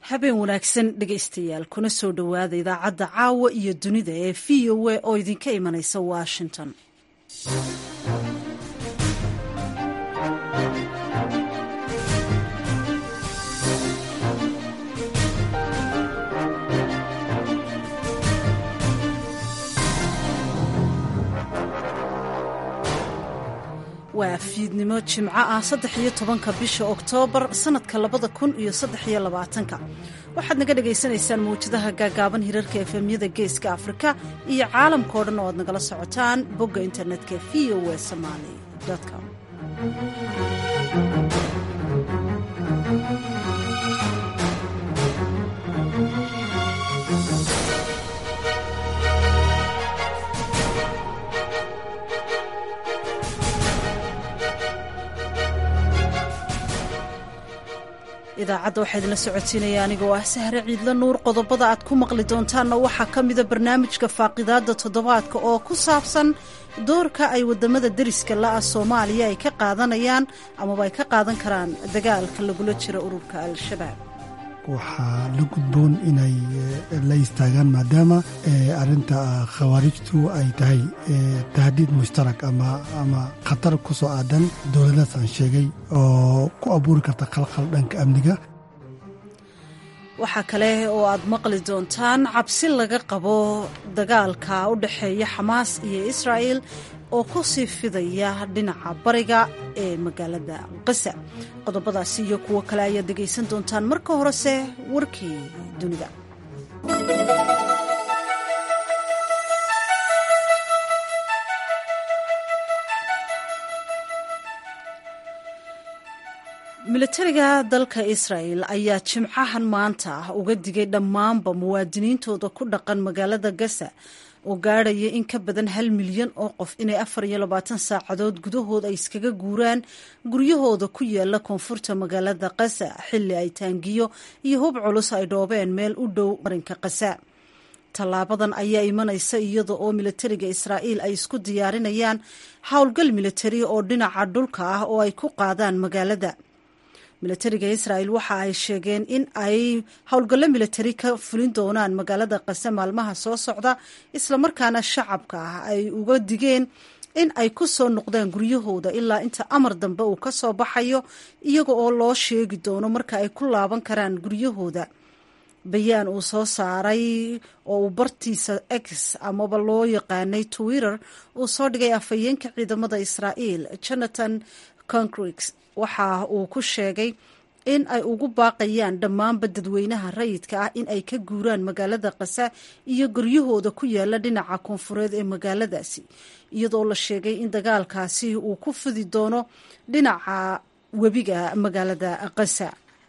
habeen wanaagsan dhegaystayaal kuna soo dhowaada idaacadda caawa iyo dunida ee v o a oo idinka imanaysa washington waa fiidnimo jimco ah saddex iyo tobanka bisha oktoobar sanadka labada kun iyo saddex iyo labaatanka waxaad naga dhagaysanaysaan mawjadaha gaagaaban hirarka efemyada geeska afrika iyo caalamka o dhan oo aad nagala socotaan bogga internetka v o a somaali com idaacadda waxaa idinla socodsiinaya anigoo ah sahre ciidla nuur qodobada aad ku maqli doontaanna waxaa ka mida barnaamijka faaqidaadda toddobaadka oo ku saabsan doorka ay wadamada deriska la-ah soomaaliya ay ka qaadanayaan amaba ay ka qaadan karaan dagaalka lagula jiro ururka al-shabaab waxaa la gudboon inay la istaagaan maadaama arinta khawaarijtu ay tahay tahdiid mushtarak ama khatar ku soo aadan dowladaas aan sheegay oo ku abuuri karta khalkhal dhanka amniga waxaa kale oo aad maqli doontaan cabsi laga qabo dagaalka u dhexeeya xamaas iyo israa'el oo ku sii fidaya dhinaca bariga ee magaalada qasa qodobadaasi iyo kuwo kale ayaad dhegaysan doontaan marka horese warkii dunida militariga dalka israa'el ayaa jimcahan maanta uga digay dhammaanba muwaadiniintooda ku dhaqan magaalada gasa oo gaadhaya in ka badan hal milyan oo qof inay afar iyo labaatan saacadood gudahood ay iskaga guuraan guryahooda ku yaala koonfurta magaalada qasa xilli ay taangiyo iyo hub culus ay dhoobeen meel u dhow marinka qasa tallaabadan ayaa imanaysa iyada oo militariga israa'iil ay isku diyaarinayaan howlgal militari oo dhinaca dhulka ah oo ay ku qaadaan magaalada militariga israa'el waxa ay sheegeen in ay howlgallo militari ka fulin doonaan magaalada qase maalmaha soo socda islamarkaana shacabka ah ay uga digeen in ay ku soo noqdaan guryahooda ilaa inta amar dambe uu ka soo baxayo iyaga oo loo sheegi doono marka ay ku laaban karaan guryahooda bayaan uu soo saaray oo uu bartiisa x amaba loo yaqaanay twitter uu soo dhigay afhayeenka ciidamada israa'iil jonathan congrix waxa uu ku sheegay in ay ugu baaqayaan dhammaanba dadweynaha rayidka ah in ay ka guuraan magaalada qasa iyo guryahooda ku yaala dhinaca koonfureed ee magaaladaasi iyadoo la sheegay in dagaalkaasi uu ku fidi doono dhinaca webiga magaalada qasa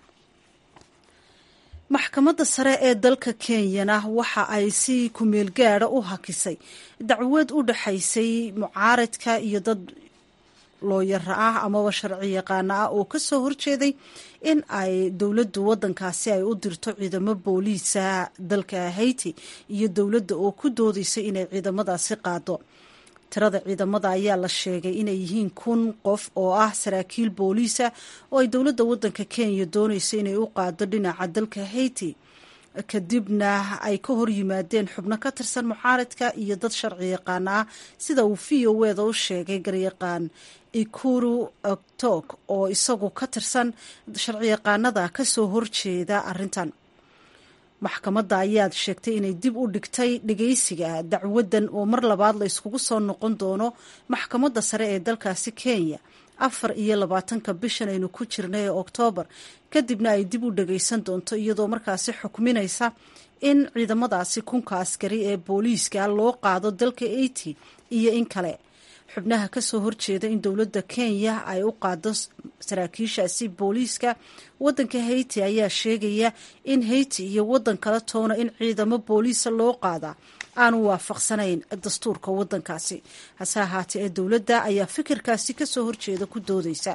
maxkamadda sare ee dalka kenyana waxa ay si kumeel gaada u hakisay dacwad u dhexaysay mucaaradka iyo dad looyara ah amaba sharci yaqaana ah oo ka soo horjeeday in ay dowladdu waddankaasi ay u dirto ciidamo booliisa dalka haiti iyo dowladda oo ku doodaysa inay ciidamadaasi qaado tirada ciidamada ayaa la sheegay inay yihiin kun qof oo ah saraakiil booliisa oo ay dowladda waddanka kenya doonaysa inay u qaado dhinaca dalka haiti kadibna ay ka hor yimaadeen xubno ka tirsan mucaaradka iyo dad sharci yaqaan ah sida uu v o eda u sheegay garyaqaan ikuru oktok oo isagu ka tirsan sharci yaqaanada ka soo horjeeda arrintan maxkamadda ayaad sheegtay inay dib u dhigtay dhegeysiga dacwaddan oo mar labaad la yskugu soo noqon doono maxkamadda sare ee dalkaasi kenya afar iyo labaatanka bishan aynu ku jirnay ee oktoobar kadibna ay dib u dhagaysan doonto iyadoo markaasi xukminaysa in ciidamadaasi kunka askari ee booliiska loo qaado dalka haiti iyo in kale xubnaha ka soo horjeeda in dowladda kenya ay u qaado saraakiishaasi booliiska waddanka haiti ayaa sheegaya in haiti iyo waddan kala toona in ciidamo booliisa loo qaadaa aanu waafaqsanayn dastuurka waddankaasi hase ahaatee ee dowladda ayaa fikirkaasi ka soo horjeeda ku doodaysa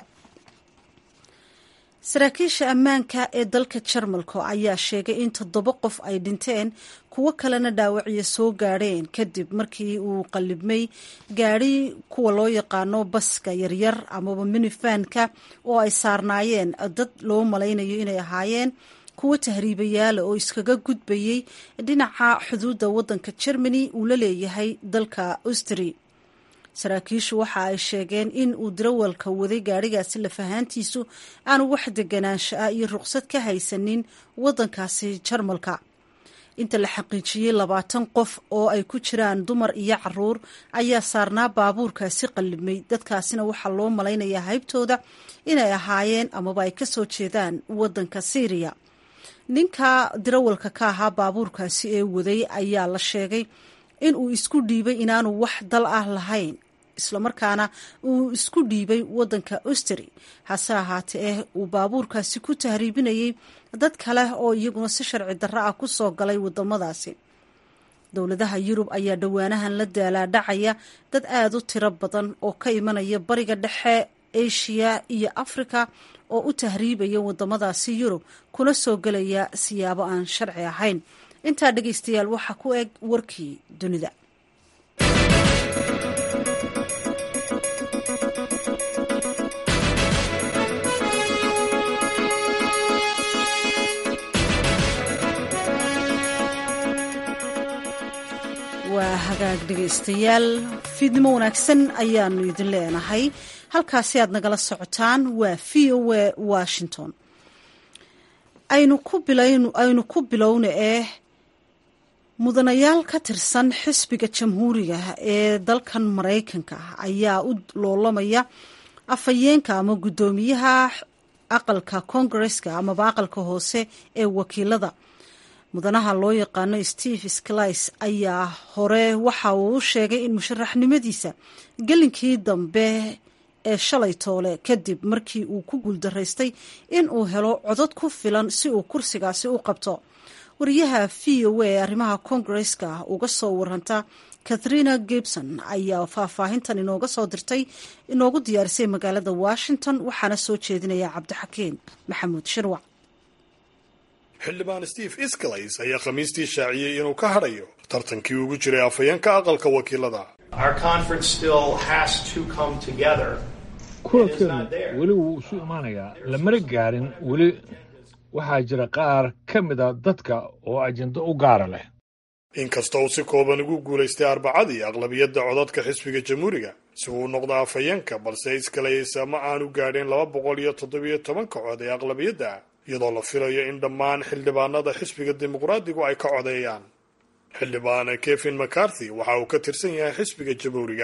saraakiisha ammaanka ee dalka jarmalka ayaa sheegay in toddoba qof ay dhinteen kuwo kalena dhaawacyo soo gaadheen kadib markii uu qallibmay gaadhi kuwa loo yaqaano baska yaryar amaba minifanka oo ay saarnaayeen dad loo malaynayo inay ahaayeen kuwo tahriibayaala oo iskaga gudbayey dhinaca xuduudda waddanka germany uu la leeyahay dalka austri saraakiishu waxa ay sheegeen in uu dirawalka waday gaadhigaasi lafahaantiisu aanu wax deganaansho ah iyo ruqsad ka haysanin waddankaasi jarmalka inta la xaqiijiyey labaatan qof oo ay ku jiraan dumar iyo caruur ayaa saarnaa baabuurkaasi qallimay dadkaasina waxaa loo malaynayaa haybtooda inay ahaayeen amaba ay kasoo jeedaan waddanka syriya ninka dirawalka ka ahaa baabuurkaasi ee waday ayaa la sheegay in uu isku dhiibay inaanu wax dal ah lahayn islamarkaana uu isku dhiibay waddanka austri hase ahaatee eh uu baabuurkaasi ku tahriibinayay dad kale oo iyaguna si sharci darro ah ku soo galay waddamadaasi dowladaha yurub ayaa dhowaanahan la daalaadhacaya dad aada u tiro badan oo ka imanaya bariga dhexe eshiya iyo afrika oo u tahriibaya waddamadaasi yurub kuna soo gelaya siyaabo aan sharci ahayn intaa dhegaystayaal waxaa ku eg warkii dunida waa hagaag dhegaystayaal fiidnimo wanaagsan ayaanu idin leenahay halkaasi aad nagala socotaan waa v o a washington aynu ku bilowna ee mudanayaal ka tirsan xisbiga jamhuuriga ee dalkan maraykanka ayaa u loolamaya afhayeenka ama guddoomiyaha aqalka koongareska amaba aqalka hoose ee wakiilada mudanaha loo yaqaano steve sclis ayaa hore waxa uu u sheegay in musharaxnimadiisa gelinkii dambe ee shalay toole kadib markii uu ku guuldaraystay in uu helo codod ku filan si uu kursigaasi u qabto wariyaha v o a ee arrimaha koongareska uga soo waranta katharina gibson ayaa faahfaahintan inooga soo dirtay inoogu diyaarisay magaalada washington waxaana soo jeedinaya cabdixakiin maxamuud shirwac xildhibaan steve iskalays ayaa khamiistii shaaciyey inuu ka hadhayo tartankii ugu jiray afhayeenka aqalka wakiilada kulankeenu weli wuu isu imaanayaa lamana gaarin weli waxaa jira qaar ka mida dadka oo ajendo u gaara leh inkasta uu si kooban ugu guulaystay arbacadii aqlabiyadda codadka xisbiga jamhuuriga si uu noqdo afhayeenka balse iskalays ma aanu gaadhin laba boqol iyo toddobiyo tobanka cod ee aqlabiyadda iyadoo la filayo in dhammaan xildhibaanada xisbiga dimuqraadigu ay ka codeeyaan xildhibaan kevin mccarthy waxa uu ka tirsan yahay xisbiga jamhuuriga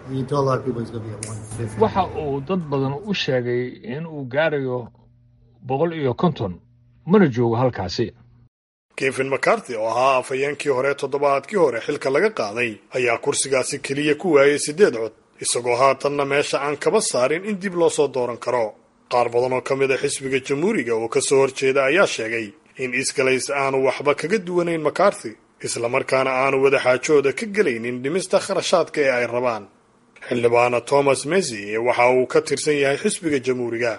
waxa uu dad badan u sheegay in uu gaarayo boqol iyo konton mana joogo halkaasi kevin mccarthy oo ahaa afhayeenkii hore toddobaadkii hore xilka laga qaaday ayaa kursigaasi keliya ku waayay siddeed cod isagoo haatanna meesha aan kaba saarin in dib loo soo dooran karo qaar badan oo ka mid a xisbiga jamhuuriga oo ka soo horjeeda ayaa sheegay in iskalays aanu waxba kaga duwanayn macarthy islamarkaana aanu wadaxaajooda ka gelaynin dhimista kharashaadka ee ay rabaan xildhibaana thomas mesy waxa uu ka tirsan yahay xisbiga jamhuuriga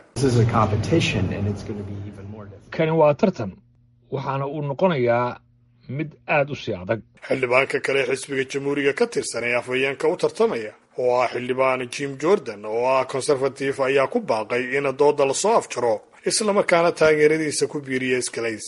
kani waa tartan waxaana uu noqonayaa mid aad u sii adag xildhibaanka kale xisbiga jamhuuriga ka tirsan ee afhayeenka u tartamaya oo ah xildhibaan jim jordan oo ah konservatif ayaa ku baaqay in dooda lasoo afjaro islamarkaana taageeradiisa ku biiriya iskalays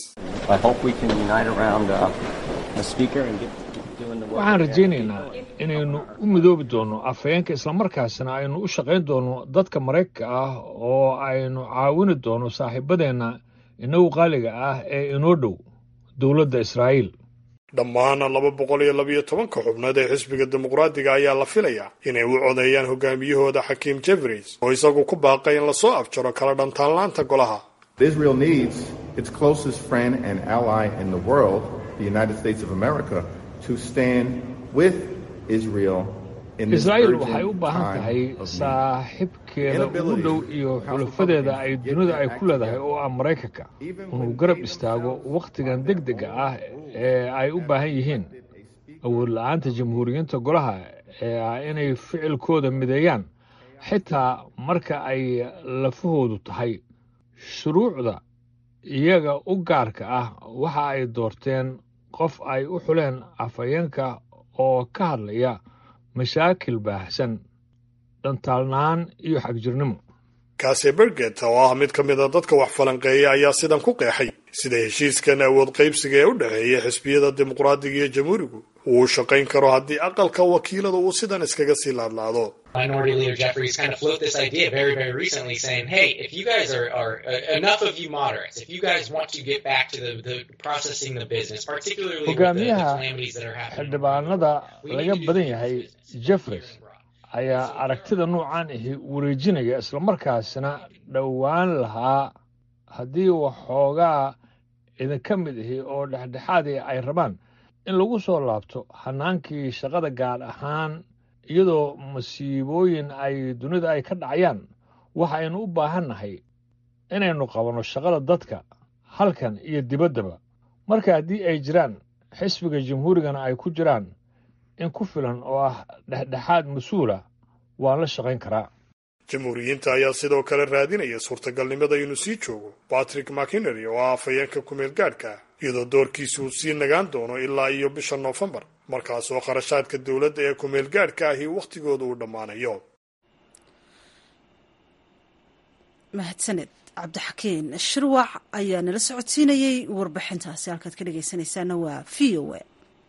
waxaan rajaynaynaa inaynu u midoobi doonno afhayeenka islamarkaasna aynu u shaqayn doonno dadka maraykanka ah oo aynu caawini doonno saaxiibadeenna inagu qaaliga ah ee inoo dhow dowladda israa'iil dhammaan laba boqol iyo labiyo tobanka xubnood ee xisbiga dimuqraadiga ayaa la filayaa inay u codeeyaan hogaamiyahooda xakiim jefreys oo isagu ku baaqay in lasoo afjaro kala dhantaanlaanta golaha Israel needs its closest friend and ally in the world, the United States of America, to stand with Israel in this israa'iil urgent waxay u baahan time tahay of need. saaxiibkeeda ugu dhow iyo xulafadeeda ay dunida ay ku leedahay oo ah maraykanka inuu garab istaago wakhtigan degdega ah ee ay u baahan yihiin awood la-aanta jamhuuriyiinta golaha ee ah inay ficilkooda mideeyaan xitaa marka ay lafahoodu tahay shuruucda iyaga u gaarka ah waxa ay doorteen qof ay u xuleen afhayeenka oo ka hadlaya mashaakil baahsan dhantaalnaan iyo xagjirnimo kase berget oo ah mid ka mid a dadka wax falanqeeya ayaa sidan ku qeexay sida heshiiskan awood qaybsiga ee u dhexeeya xisbiyada dimuqraadiga iyo jamhuurigu uu shaqayn karo haddii aqalka wakiilada uu sidan iskaga sii laadlaado Minority Leader Jeffries kind of floated this idea very, very recently, saying, "Hey, if you guys are, are uh, enough of you moderates, if you guys want to get back to the, the processing the business, particularly with the, the hogaamiyaha calamities that are happening, xildhibaanada laga badan yahay jeffreys ayaa aragtida noocan ahi wareejinaya islamarkaasina dhowaan lahaa haddii waxoogaa idinka mid ahi oo dhexdhexaadii ay rabaan in lagu soo laabto hanaankii shaqada gaar ahaan iyadoo masiibooyin ay dunida ay ka dhacayaan waxa aynu u baahannahay inaynu qabanno shaqada dadka halkan iyo dibaddaba marka haddii ay jiraan xisbiga jamhuurigana ay ku jiraan in ku filan oo ah dhexdhexaad mas-uula waan la shaqayn karaa jamhuuriyiinta ayaa sidoo kale raadinaya suurtagalnimada inuu sii joogo patrick mckinery oo ah afhayeenka kumeel gaadhka iyadoo doorkiisa uu sii nagaan doono ilaa iyo bisha noofembar markaasoo kharashaadka dowladda ee kumeel gaadhka ahi wakhtigooda uu dhammaanayo mahadsaned cabdixakiin shirwac ayaa nala socodsiinayey warbixintaasi halkaad ka dhegeysanaysaana waa v o a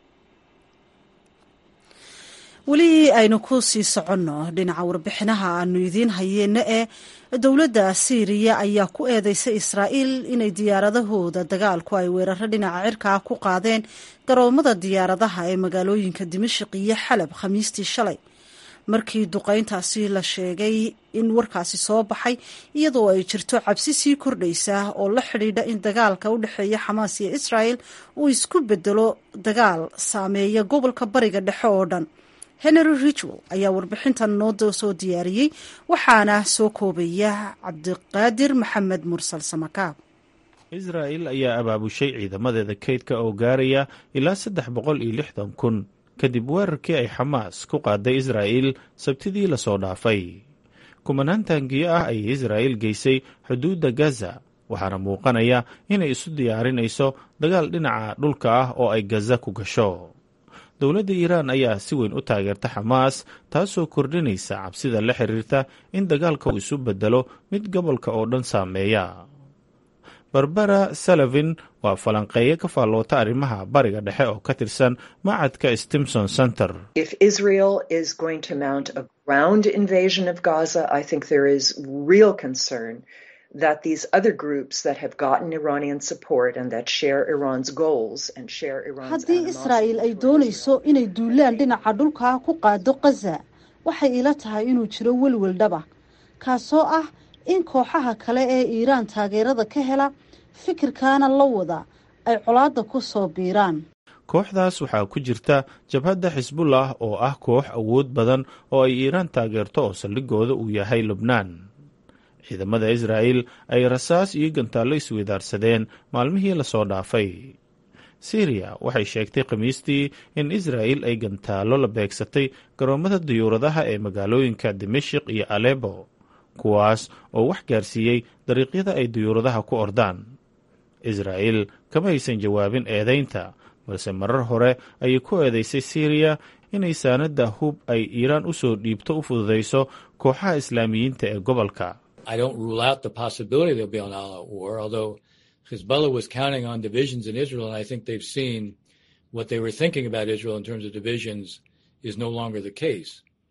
weli aynu ku sii soconno dhinaca warbixinaha aanu idiin hayeenno ee dowladda siiriya ayaa ku eedeysay israa'iil inay diyaaradahooda dagaalku ay weeraro dhinaca cirkaa ku qaadeen garoomada diyaaradaha ee magaalooyinka dimashik iyo xalab khamiistii shalay markii duqayntaasi la sheegay in warkaasi soo baxay iyadoo ay jirto cabsi sii kordhaysa oo la xidhiidha in dagaalka u dhexeeya xamaas iyo israa'el uu isku bedelo dagaal saameeya gobolka bariga dhexe oo dhan henry richwell ayaa warbixintan noo soo diyaariyey waxaana soo koobaya cabdiqaadir maxamed mursal samakaab israa'il ayaa abaabushay ciidamadeeda kaydka oo gaaraya ilaa saddex boqol iyo lixdan kun kadib weerarkii ay xamaas ku qaaday israa'iil sabtidii lasoo dhaafay kumanaan taangiyo ah ayay israa'iil geysay xuduudda gaza waxaana muuqanaya inay isu diyaarinayso dagaal dhinaca dhulka ah oo ay gaza ku gasho dowladda iiraan ayaa si weyn u taageerta xamaas taasoo kordhinaysa cabsida la xiriirta in dagaalka uu isu bedelo mid gobolka oo dhan saameeya barbara salavin waa falanqeeyo ka faalloota arrimaha bariga dhexe oo ka tirsan macadka stimson center that these other groups that have gotten Iranian support and that share Iran's goals and share Iran's haddii israa'iil ay doonayso inay duulaan dhinaca dhulka ku qaado gaza waxay ila tahay inuu jiro welwel dhaba kaasoo ah in kooxaha kale ee iiraan taageerada ka hela fikirkaana la wada ay colaadda ku soo biiraan kooxdaas waxaa ku jirta jabhadda xisbullah oo ah koox awood badan oo ay iiraan taageerto oo saldhigooda uu yahay lubnaan ciidamada israa'iil ay rasaas iyo gantaallo isweydaarsadeen maalmihii lasoo dhaafay siriya waxay sheegtay khamiistii in israa'il ay gantaallo la beegsatay garoomada diyuuradaha ee magaalooyinka dimashik iyo alebo kuwaas oo wax gaarsiiyey dariiqyada ay diyuuradaha ku ordaan israa'iil kama aysan jawaabin eedaynta balse marar hore ayay ku eedaysay siriya inay saanadda hub ay iiraan u soo dhiibto u fududayso kooxaha islaamiyiinta ee gobolka I don't rule out the possibility there'll be an all-out war, although Hezbollah was counting on divisions in Israel, and I think they've seen what they were thinking about Israel in terms of divisions is no longer the case.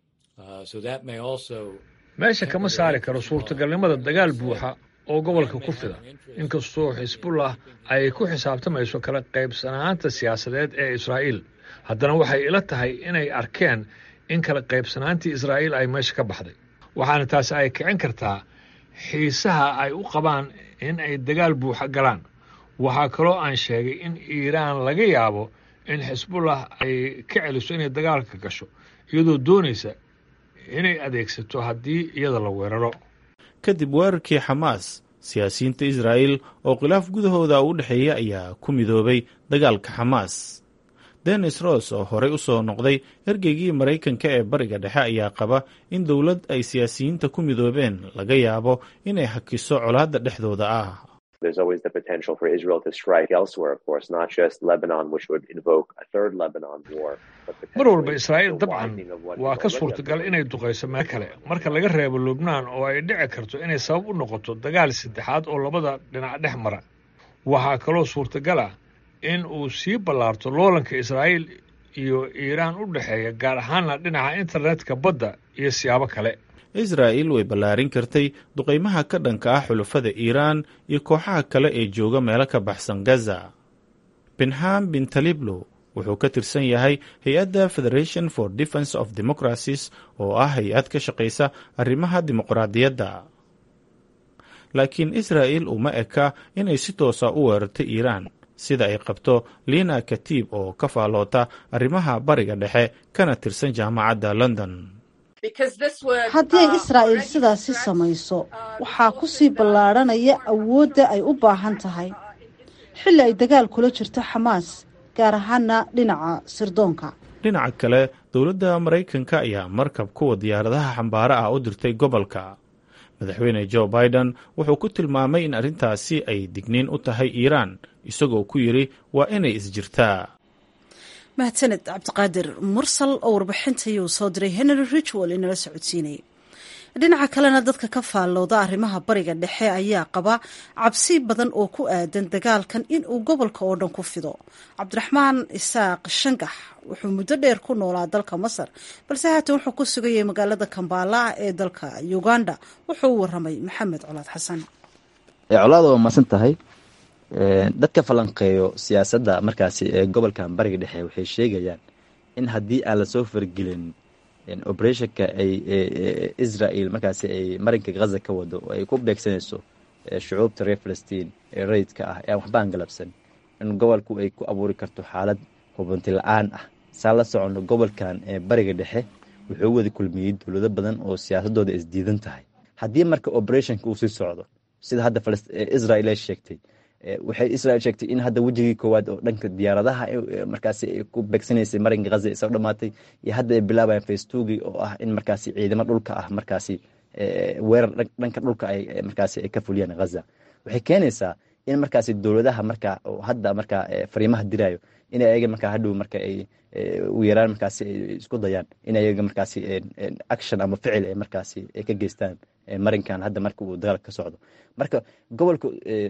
Uh, so that may also. meesha kama saari karo suurtagalnimada dagaal buuxa oo gobolka ku fida inkastoo xisbullah ay ku xisaabtamayso kala qaybsanaanta siyaasadeed ee israa'iil haddana waxay ila tahay inay arkeen in kala qaybsanaantii israa'iil ay meesha ka baxday waxaana taasi ay kicin kartaa xiisaha ay u qabaan in ay dagaal buuxa galaan waxaa kaloo aan sheegay in iiraan laga yaabo in xisbullah ay ka celiso inay dagaalka gasho iyadoo doonaysa inay adeegsato haddii iyada la weeraro kadib weerarkii xamaas siyaasiyiinta israa'iil oo khilaaf gudahooda u dhexeeya ayaa ku midoobay dagaalka xamaas denis ross oo horey u soo noqday ergeygii maraykanka ee bariga dhexe ayaa qaba in dowlad ay siyaasiyiinta ku midoobeen laga yaabo inay hakiso colaadda dhexdooda ah There's always the potential for Israel to strike elsewhere, of course, not just Lebanon, which would invoke a third Lebanon war. mar walba israa'iil dabcan waa ka suurtagal inay duqayso meel kale marka laga reebo lubnaan oo ay dhici karto inay sabab u noqoto dagaal saddexaad oo labada dhinac dhex mara waxaa kaloo suurtagal ah in uu sii ballaarto loolanka israa'iil iyo iiraan u dhexeeya gaar ahaanna dhinaca internetka badda iyo siyaabo kale israa'il way ballaarin kartay duqaymaha ka dhanka ah xulafada iiraan iyo kooxaha kale ee jooga meelo ka baxsan gaza binham bin taliblo wuxuu ka tirsan yahay hay-adda federation for defence of democracies oo ah hay-ad ka shaqaysa arrimaha dimuqraadiyadda laakiin israa'il uma eka inay si toosa u weerarto iiraan sida ay qabto liina katiib oo ka faalloota arrimaha bariga dhexe kana tirsan jaamacadda london haddii ay israa'iil sidaasi samayso waxaa ku sii ballaadhanaya awoodda ay u baahan tahay xilli ay dagaal kula jirto xamaas gaar ahaana dhinaca sirdoonka dhinaca kale dowladda maraykanka ayaa markab kuwa diyaaradaha xambaaro ah u dirtay gobolka madaxweyne jo biden wuxuu ku tilmaamay in arrintaasi ay digniin u tahay iiraan isagoo ku yidhi waa inay isjirtaa mahadsaned cabdiqaadir mursal oo warbixintayuu soo diray henry richwell inala socodsiinayay dhinaca kalena dadka ka faallooda arrimaha bariga dhexe ayaa qaba cabsi badan oo ku aadan dagaalkan in uu gobolka oo dhan ku fido cabdiraxmaan isaaq shangax wuxuu muddo dheer ku noolaa dalka masar balse haatan wuxuu ku sugayay magaalada kambala ee dalka uganda wuxuu u waramay maxamed colaad xasan colaada waa maasan tahay dadka falanqeeyo siyaasadda markaasi ee gobolkan bariga dhexe waxay sheegayaan in haddii aan lasoo fargelin operationka ay israel markaasi ay marinka ghaza ka wado oo ay ku beegsanayso shucuubta reer falastiin ee rayidka ah ee aan waxba aan galabsan in gobolku ay ku abuuri karto xaalad hubanti la-aan ah saan la socono gobolkan ee bariga dhexe wuxuu wada kulmiyey dowlado badan oo siyaasadooda isdiidan tahay haddii marka operationka uu sii socdo sida hadda israel ay sheegtay waxay israel sheegtay in hadda wejigii koowaad oo dhanka diyaaradaha markaasi ay ku beegsanaysay marinka ghaza ay soo dhamaatay iyo hadda ay bilaabayaan facetugi oo ah in markaasi ciidamo dhulka ah markaasi weerar dhanka dhulka ay markaasi ay ka fuliyaan ghaza waxay keenaysaa in markaasi dowladaha marka hadda marka fariimaha dirayo in ayaga marka hadhow marka ay u yaraan markaasi ay isku dayaan in ayaga markaasi action ama ficil ay markaasi ay ka geystaan marinkan hadda marka uu dagaal ka socdo marka gobolka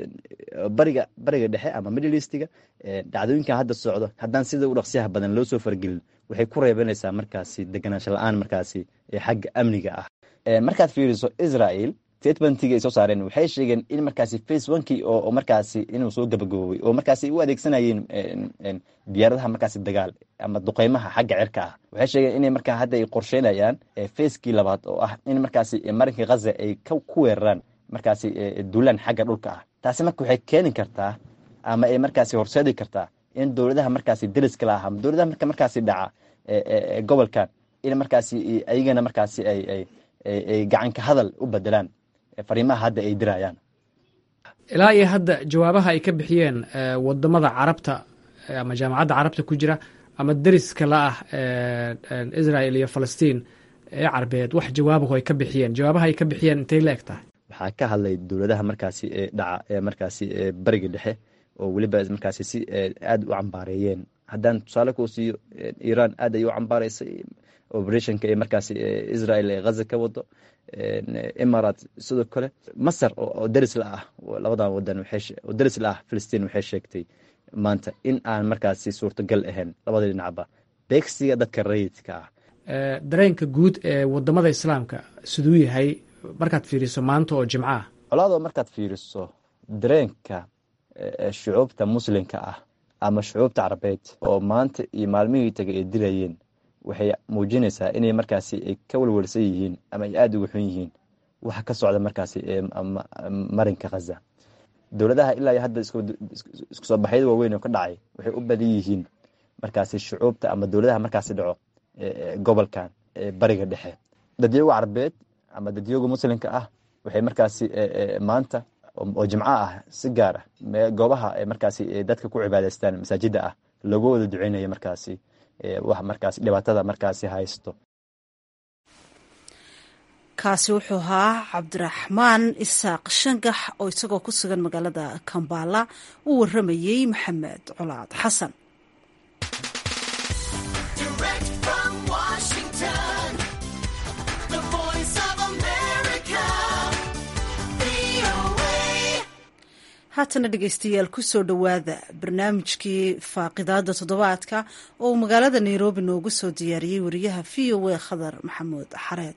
bariga bariga dhexe ama middle eastiga dhacdooyinkan hadda socdo haddaan sida u dhaqsiyaha badan loo soo fargelin waxay ku reebanaysaa markaasi deganaansho la-aan markaasi xagga amniga ah markaad fiiriso israel statementigii ay soo saareen waxay sheegeen in markaasi face onkii oo markaasi inuu soo gabagaboobay oo markaasi u adeegsanayeen diyaaradaha markaasi dagaal ama duqeymaha xagga cirka ah waxay sheegeen inay markaa hadda ay qorsheynayaan facekii labaad oo ah in markaasi marinka ghaza ay ku weeraraan markaasi duulaan xagga dhulka ah taasi marka waxay keeni kartaa ama ay markaasi horseedi kartaa in dowladaha markaasi deriska la ah ama dowladaha marka markaasi dhaca gobolkan in markaasi ayagana markaasi ay ay gacanka hadal u bedelaan fariimaha hadda ay dirayaan ilaa iyo hadda jawaabaha ay ka bixiyeen wadamada carabta ama jaamacadda carabta ku jira ama deriska la ah israel iyo falastiin ee carbeed wax jawaabahu ay ka bixiyeen jawaabaha ay ka bixiyeen intay la eg tahay waxaa ka hadlay dowladaha markaasi ee dhaca ee markaasi bariga dhexe oo weliba markaasi si aada u cambaareeyeen haddaan tusaale kuu siiyo iiraan aad ay u cambaaraysay operationka ee markaasi israel ee ghaza ka wado imarat sidoo kale masar oo deris la ah labadan wadan oo deris la ah filistiin waxay sheegtay maanta in aan markaasi suurtagal ahayn labada dhinacba beegsiga dadka rayidka ah dareenka guud ee wadamada islaamka siduu yahay markaad fiiriso maanta oo jimco ah colaadoo markaad fiiriso dareenka shucuubta muslimka ah ama shucuubta carabeed oo maanta iyo maalmihii tagay ay dilayeen waxay muujinaysaa inay markaasi ay ka walwalsan yihiin ama ay aada uga xun yihiin waxa ka socda markaasi marinka khaza dowladaha ilaa hadda isku soo baxyada waaweyn oo ka dhacay waxay u badan yihiin markaasi shucuubta ama dowladaha markaasi dhaco gobolkan bariga dhexe dadyoga carabeed ama dadyoga muslimka ah waxay markaasi maanta oo jimco ah si gaar ah goobaha markaasi dadka ku cibaadaystaan masaajida ah looga wada duceynaya markaasi wax markaas dhibaatada markaasi haysto kaasi wuxuu ahaa cabdiraxmaan isaaq shangax oo isagoo ku sugan magaalada kambala u waramayey maxamed colaad xasan haatana dhegeystayaal kusoo dhowaada barnaamijkii faaqidaada toddobaadka oo uu magaalada nairobi noogu soo diyaariyey wariyaha v o a khadar maxamuud xareed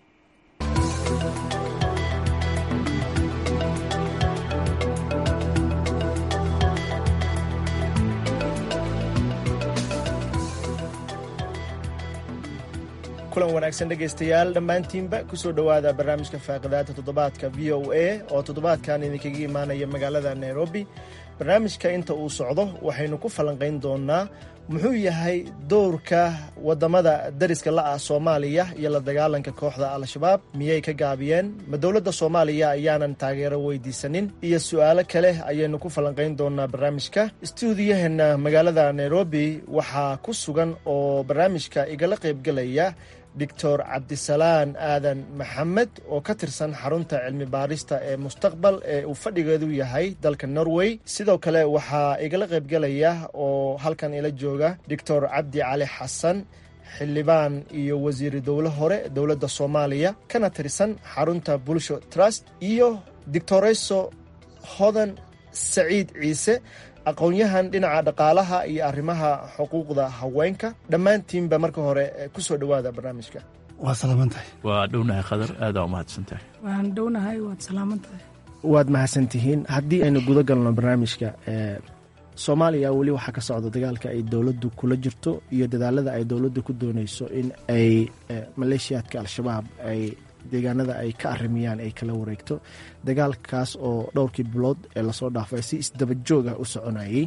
kulan wanaagsan dhegaystayaal dhammaantiinba kusoo dhowaada barnaamijka faaqidaada toddobaadka v o a oo toddobaadkan idinkaga imaanaya magaalada nairobi barnaamijka inta uu socdo waxaynu ku falanqayn doonaa muxuu yahay dowrka wadamada dariska la-ah soomaaliya iyo la dagaalanka kooxda al-shabaab miyay ka gaabiyeen ma dowladda soomaaliya ayaanan taageero weydiisanin iyo su-aalo kale ayaynu ku falanqayn doonaa barnaamijka stuudiyaheena magaalada nairobi waxaa ku sugan oo barnaamijka igala qaybgelaya doctor cabdisalaan aadan maxamed oo ka tirsan xarunta cilmi baarista ee mustaqbal ee uu fadhigeedu yahay dalka norway sidoo kale waxaa igala qaybgelaya oo halkan ila jooga doctor cabdi cali xasan xildhibaan iyo wasiiri dowle hore dowladda soomaaliya kana tirsan xarunta bulsho trust iyo doctoreso hodan saciid ciise aqoon-yahan dhinaca dhaqaalaha iyo arrimaha xuquuqda haweenka dhammaantiinba marka hore kusoo dhowaada barnaamijka waa salaamantahay waa dhownahay khadar aadaa u mahadsantahay waan dhownahay waad salaamantahay waad mahadsantihiin haddii aynu guda galno barnaamijka soomaaliya weli waxaa ka socda dagaalka ay dowladdu kula jirto iyo dadaalada ay dowladdu ku dooneyso in ay maleeshiyaadka al-shabaab ay deegaanada ay ka arimiyaan ay kala wareegto dagaalkaas oo dhowrkii bilood ee lasoo dhaafay si isdabajoog ah u soconayey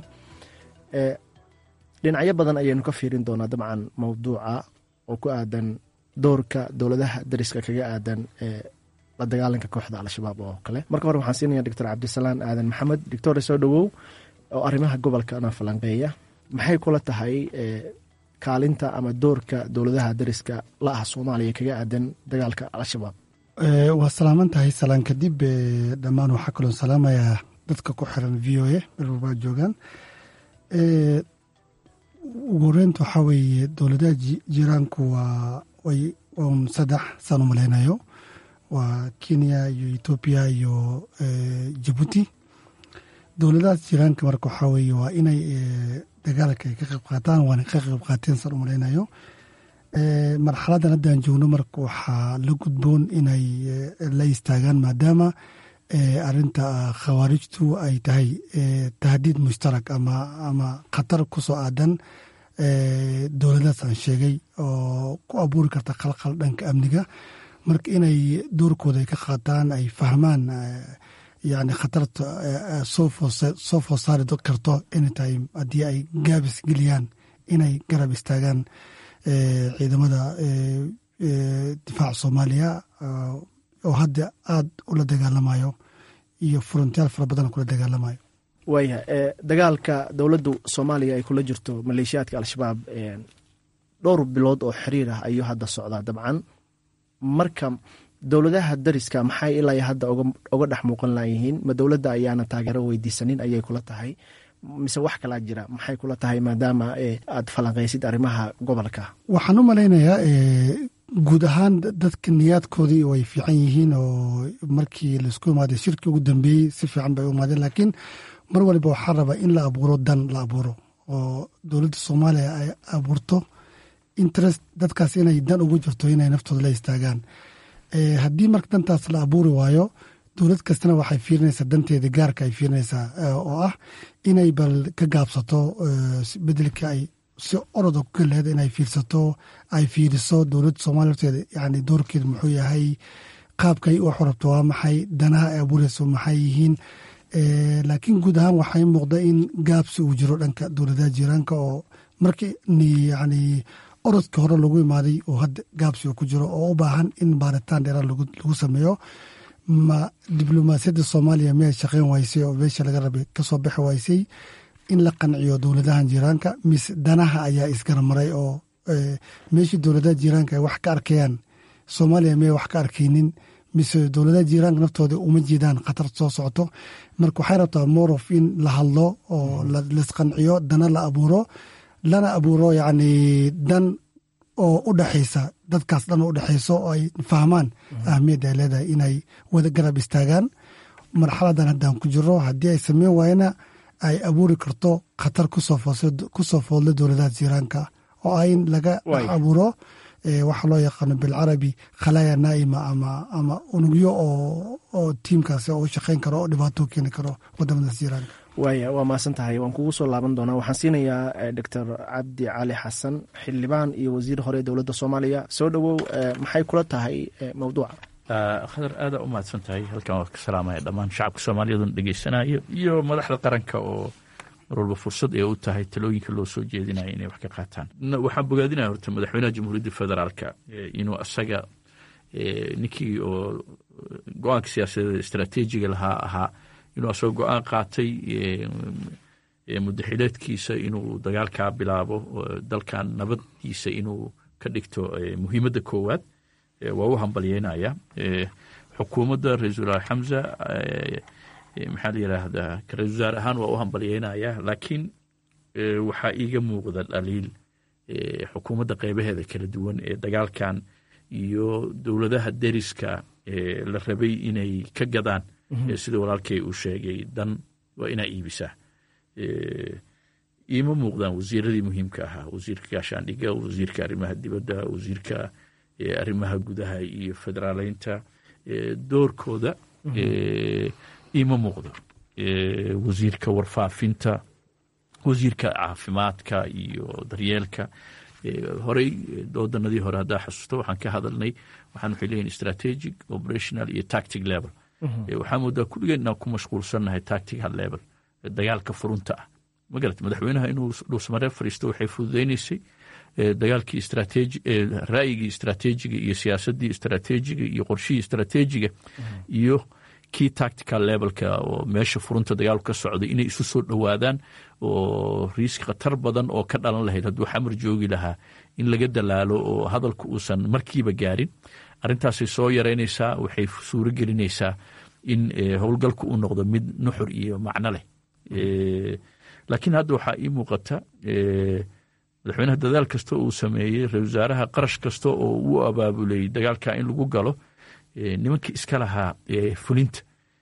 dhinacyo badan ayaynu ka fiirin doonaa dabcan mowduuca oo ku aadan doorka dowladaha dariska kaga aadan la dagaalanka kooxda al-shabaab oo kale marka hore waxaan siinaya doctor cabdisalaan aadan maxamed doctore soo dhowow oo arrimaha gobolkana falanqeeya maxay kula tahay kaalinta ama doorka dowladaha dariska la ah soomaaliya kaga aadan dagaalka al-shabaab waa salaaman tahay salaan kadib dhammaan waxaa kaloo salaamayaa dadka ku xiran v o a melwalbaa joogaan ugu horeynta waxaa weeye dowladaha jiraanku waa way un saddex saan u malaynayo waa kenya iyo etoobiya iyo jabuuti dowladahaas jiraanka marka waxaa weeye waa inay dagaalka ay ka qayb qaataan waana ka qayb qaateen saan u malaynayo marxaladan haddaan joogno marka waxaa la gudboon inay la istaagaan maadaama arinta khawaarijtu ay tahay tahdiid mushtarak ama ama khatar ku soo aadan dowladahaas aan sheegay oo ku abuuri karta khalkhal dhanka amniga marka inay doorkooda ay ka qaataan ay fahmaan yani khatarta soo food saari karto anytime haddii ay gaabis geliyaan inay garab istaagaan ciidamada difaaca soomaaliya oo hadda aada ula dagaalamayo iyo furuntayaal fara badan kula dagaalamayo waaya dagaalka dowladda soomaaliya ay kula jirto maleeshiyaadka al-shabaab dhowr bilood oo xiriir ah ayuu hadda socdaa dabcan marka dowladaha dariska maxay ilaa hadda oga dhex muuqan layihiin ma dowladda ayaana taageero weydiisanin ayay kula tahay mise wax kalaa jira maxay kula tahay maadaama aad falanqaysid arrimaha gobolka waxaan u malaynayaa guud ahaan dadka niyaadkoodii way fiican yihiin oo markii laisku imaaday shirkii ugu dambeeyey si fiican bay u imaadeen laakiin mar waliba waxaa rabaa in la abuuro dan la abuuro oo dowladda soomaaliya ay abuurto interest dadkaas inay dan ugu jirto inay naftooda la istaagaan haddii marka dantaas la abuuri waayo dowlad kastana waxay fiirinaysaa danteeda gaarka ay fiirinaysaa oo ah inay bal ka gaabsato bedelka ay si oroda ku galeed inay fiirsato ay fiiriso dowladda soomaaliya horteeda yani doorkeeda muxuu yahay qaabkay u xorabto waa maxay danaha ay abuurayso maxay yihiin laakiin guud ahaan waxay muuqda in gaabsi uu jiro dhanka dowladaha jiiraanka oo markii yani orodkii hore lagu imaaday oo hadda gaabsi uu ku jiro oo u baahan in baaritaan dheeraad lagu sameeyo ma diblomaasiyadda soomaaliya miyay shaqeyn waysay oo meesha laga rabay kasoo bixi waysay in la qanciyo dowladahan jiiraanka mise danaha ayaa isgaramaray oo meeshii dowladaha jiiraanka ay wax ka arkayaan soomaaliya miyay wax ka arkaynin mise dowladaha jiiraanka naftooda uma jeedaan khatar soo socoto marka waxay rabtaa morof in la hadlo oo laisqanciyo dana la abuuro lana abuuro yacni dan oo u dhexaysa dadkaas dhan oo u dhexayso oo ay fahmaan ahmiyadda ay leedahay inay wada garab istaagaan marxaladan haddaan ku jiro haddii ay sameyn waayana ay abuuri karto khatar kusoo foodla dowladaha jiiraanka oo ah in laga dhex abuuro waxa loo yaqaano bilcarabi khalaaya naa'ima ama ama unugyo oo tiimkaasi oo u shaqayn karo oo dhibaato keeni karo wadamadaas jiiraanka waaya waa mahadsan tahay waan kugu soo laaban doonaa waxaan siinayaa doctor cabdi cali xasan xildhibaan iyo wasiir hore dowladda soomaaliya soo dhowow maxay kula tahay mawduuca khadar aadaa u mahadsan tahay halkan waa ka salaamaya dhammaan shacabka soomaaliyaduna dhegeysanayo iyo madaxda qaranka oo mar walba fursad ay u tahay talooyinka loo soo jeedinaya inay wax ka qaataan waxaan bogaadinaya horta madaxweynaha jamhuuriyadda federaalka inuu asaga ninkii oo go-aanka siyaasadeed istaraatiijiga lahaa ahaa inuu asagoo go-aan qaatay mudaxileedkiisa inuu dagaalkaa bilaabo dalkan nabaddiisa inuu ka dhigto muhiimadda koowaad waa u hambalyeynaya xukuumadda ra-iisul wasaare xamza maxaa la yidhaahdaa ra-isul wasaare ahaan waa u hambalyeynaya laakiin waxaa iiga muuqda dhaliil xukuumadda qeybaheeda kala duwan ee dagaalkan iyo dowladaha deriska la rabay inay ka gadaan sida walaalkay uu sheegay dan waa inaa iibisaa iima muuqdaan wasiiradii muhiimka ahaa wasiirka gaashaandhiga wasiirka arrimaha dibadda wasiirka arrimaha gudaha iyo federaaleynta doorkooda iima muuqdo wasiirka warfaafinta wasiirka caafimaadka iyo daryeelka horey wadanadii hore haddaa xasuusto waxaan ka hadalnay waxaan waxay leeyihin strategic operational iyo tactic level waxaa moodaa kulligeen inaan ku mashquulsannahay tactical level dagaalka furunta ah magarat madaxweynaha inuu dhuusmaree fariisto waxay fududeyneysay dagaalkii istrateji ra'yigii istrateejiga iyo siyaasaddii istrateejiga iyo qorshihii istrateejiga iyo kii tactical levelka oo meesha furunta dagaalku ka socday inay isu soo dhowaadaan oo riisk khatar badan oo ka dhalan lahayd hadduu xamar joogi lahaa in laga dalaalo oo hadalku uusan markiiba gaarin arrintaasay soo yaraynaysaa waxay suuro gelinaysaa in howlgalku uu noqdo mid nuxur iyo macno leh laakiin hadda waxaa ii muuqata madaxweynaha dadaal kasta uu sameeyey ra-isul wasaaraha qarash kasta oo uu abaabulay dagaalka in lagu galo nimankii iska lahaa fulinta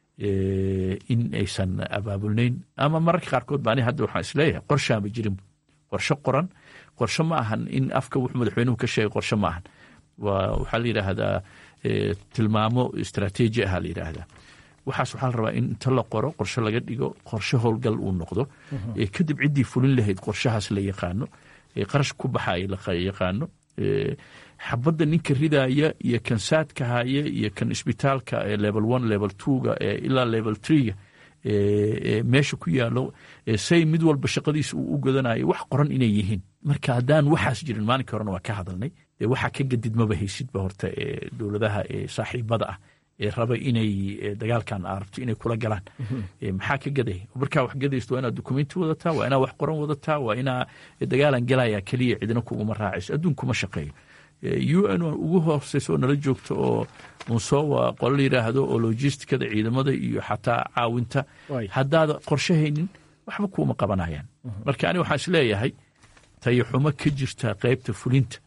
in aysan abaabulnayn ama mararka qaarkood ba ani hadda waxaan isleeyahay qorshaanba jirin qorshe qoran qorshe ma ahan in afka wuxuu madaxweynuhu ka sheegay qorshe ma ahan waxaa la yidhaahdaa tilmaamo istrateeji aha la yidhaahdaa waxaas waxaa la rabaa in inta la qoro qorshe laga dhigo qorshe howlgal uu noqdo kadib ciddii fulin lahayd qorshahaas la yaqaano qarash ku baxaya la yaqaano xabadda ninka ridaya iyo kan saadka haya iyo kan isbitaalka level one level twoga ilaa level threega meesha ku yaalo say mid walba shaqadiisa uu u godanayo wax qoran inay yihiin marka haddaan waxaas jirin maalinka horena waa ka hadalnay waxaa ka gadidmaba haysidba horta dowladaha saaxiibada ah ee raba inay dagaalkan arabto inay kula galaan maxaa ka gaday markaa wax gadaysto waa inaad dokumenti wadataa waa inaa wax qoran wadataa waa inaa dagaalan galaya keliya cidina kuguma raacayso adduunkuma shaqeeyo u n ugu hooseysa oo nala joogto oo musowa qolo la yidhaahdo oo logistikada ciidamada iyo xataa caawinta haddaada qorshe haynin waxba kuuma qabanayaan marka ani waxaan isleeyahay tayaxumo ka jirta qeybta fulinta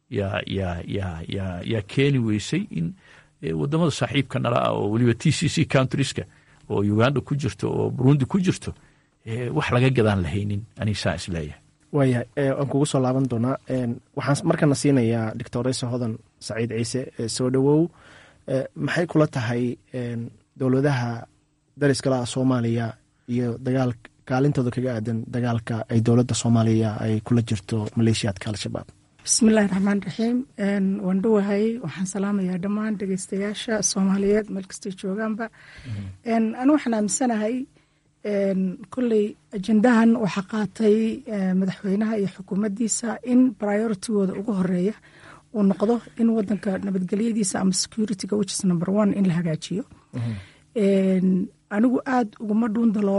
yaa keeni weysay in wadamada saaxiibka nala ah oo weliba t c c countrieska oo uganda ku jirto oo burundi ku jirto wax laga gadaan lahaynin anisaa isleeyahay waaya waan kugu soo laaban doonaa waxaan markana siinayaa doctoresa hodan saciid ciise soo dhowow maxay kula tahay dowladaha dariskala soomaaliya iyo dagaal kaalintooda kaga aadan dagaalka ay dowladda soomaaliya ay kula jirto maleeshiyaadka al-shabaab bismillahi raxmaan raxiim waan dhowahay waxaan salaamayaa dhammaan dhegeystayaasha soomaaliyeed meel kastay joogaanba anu waxaan aaminsanahay kolley ajendahan waxaa qaatay madaxweynaha iyo xukuumaddiisa in prioritigooda ugu horeeya uu noqdo in wadanka nabadgelyadiisa ama securityga which is number one in la hagaajiyo anigu aada uguma dhuun daloolo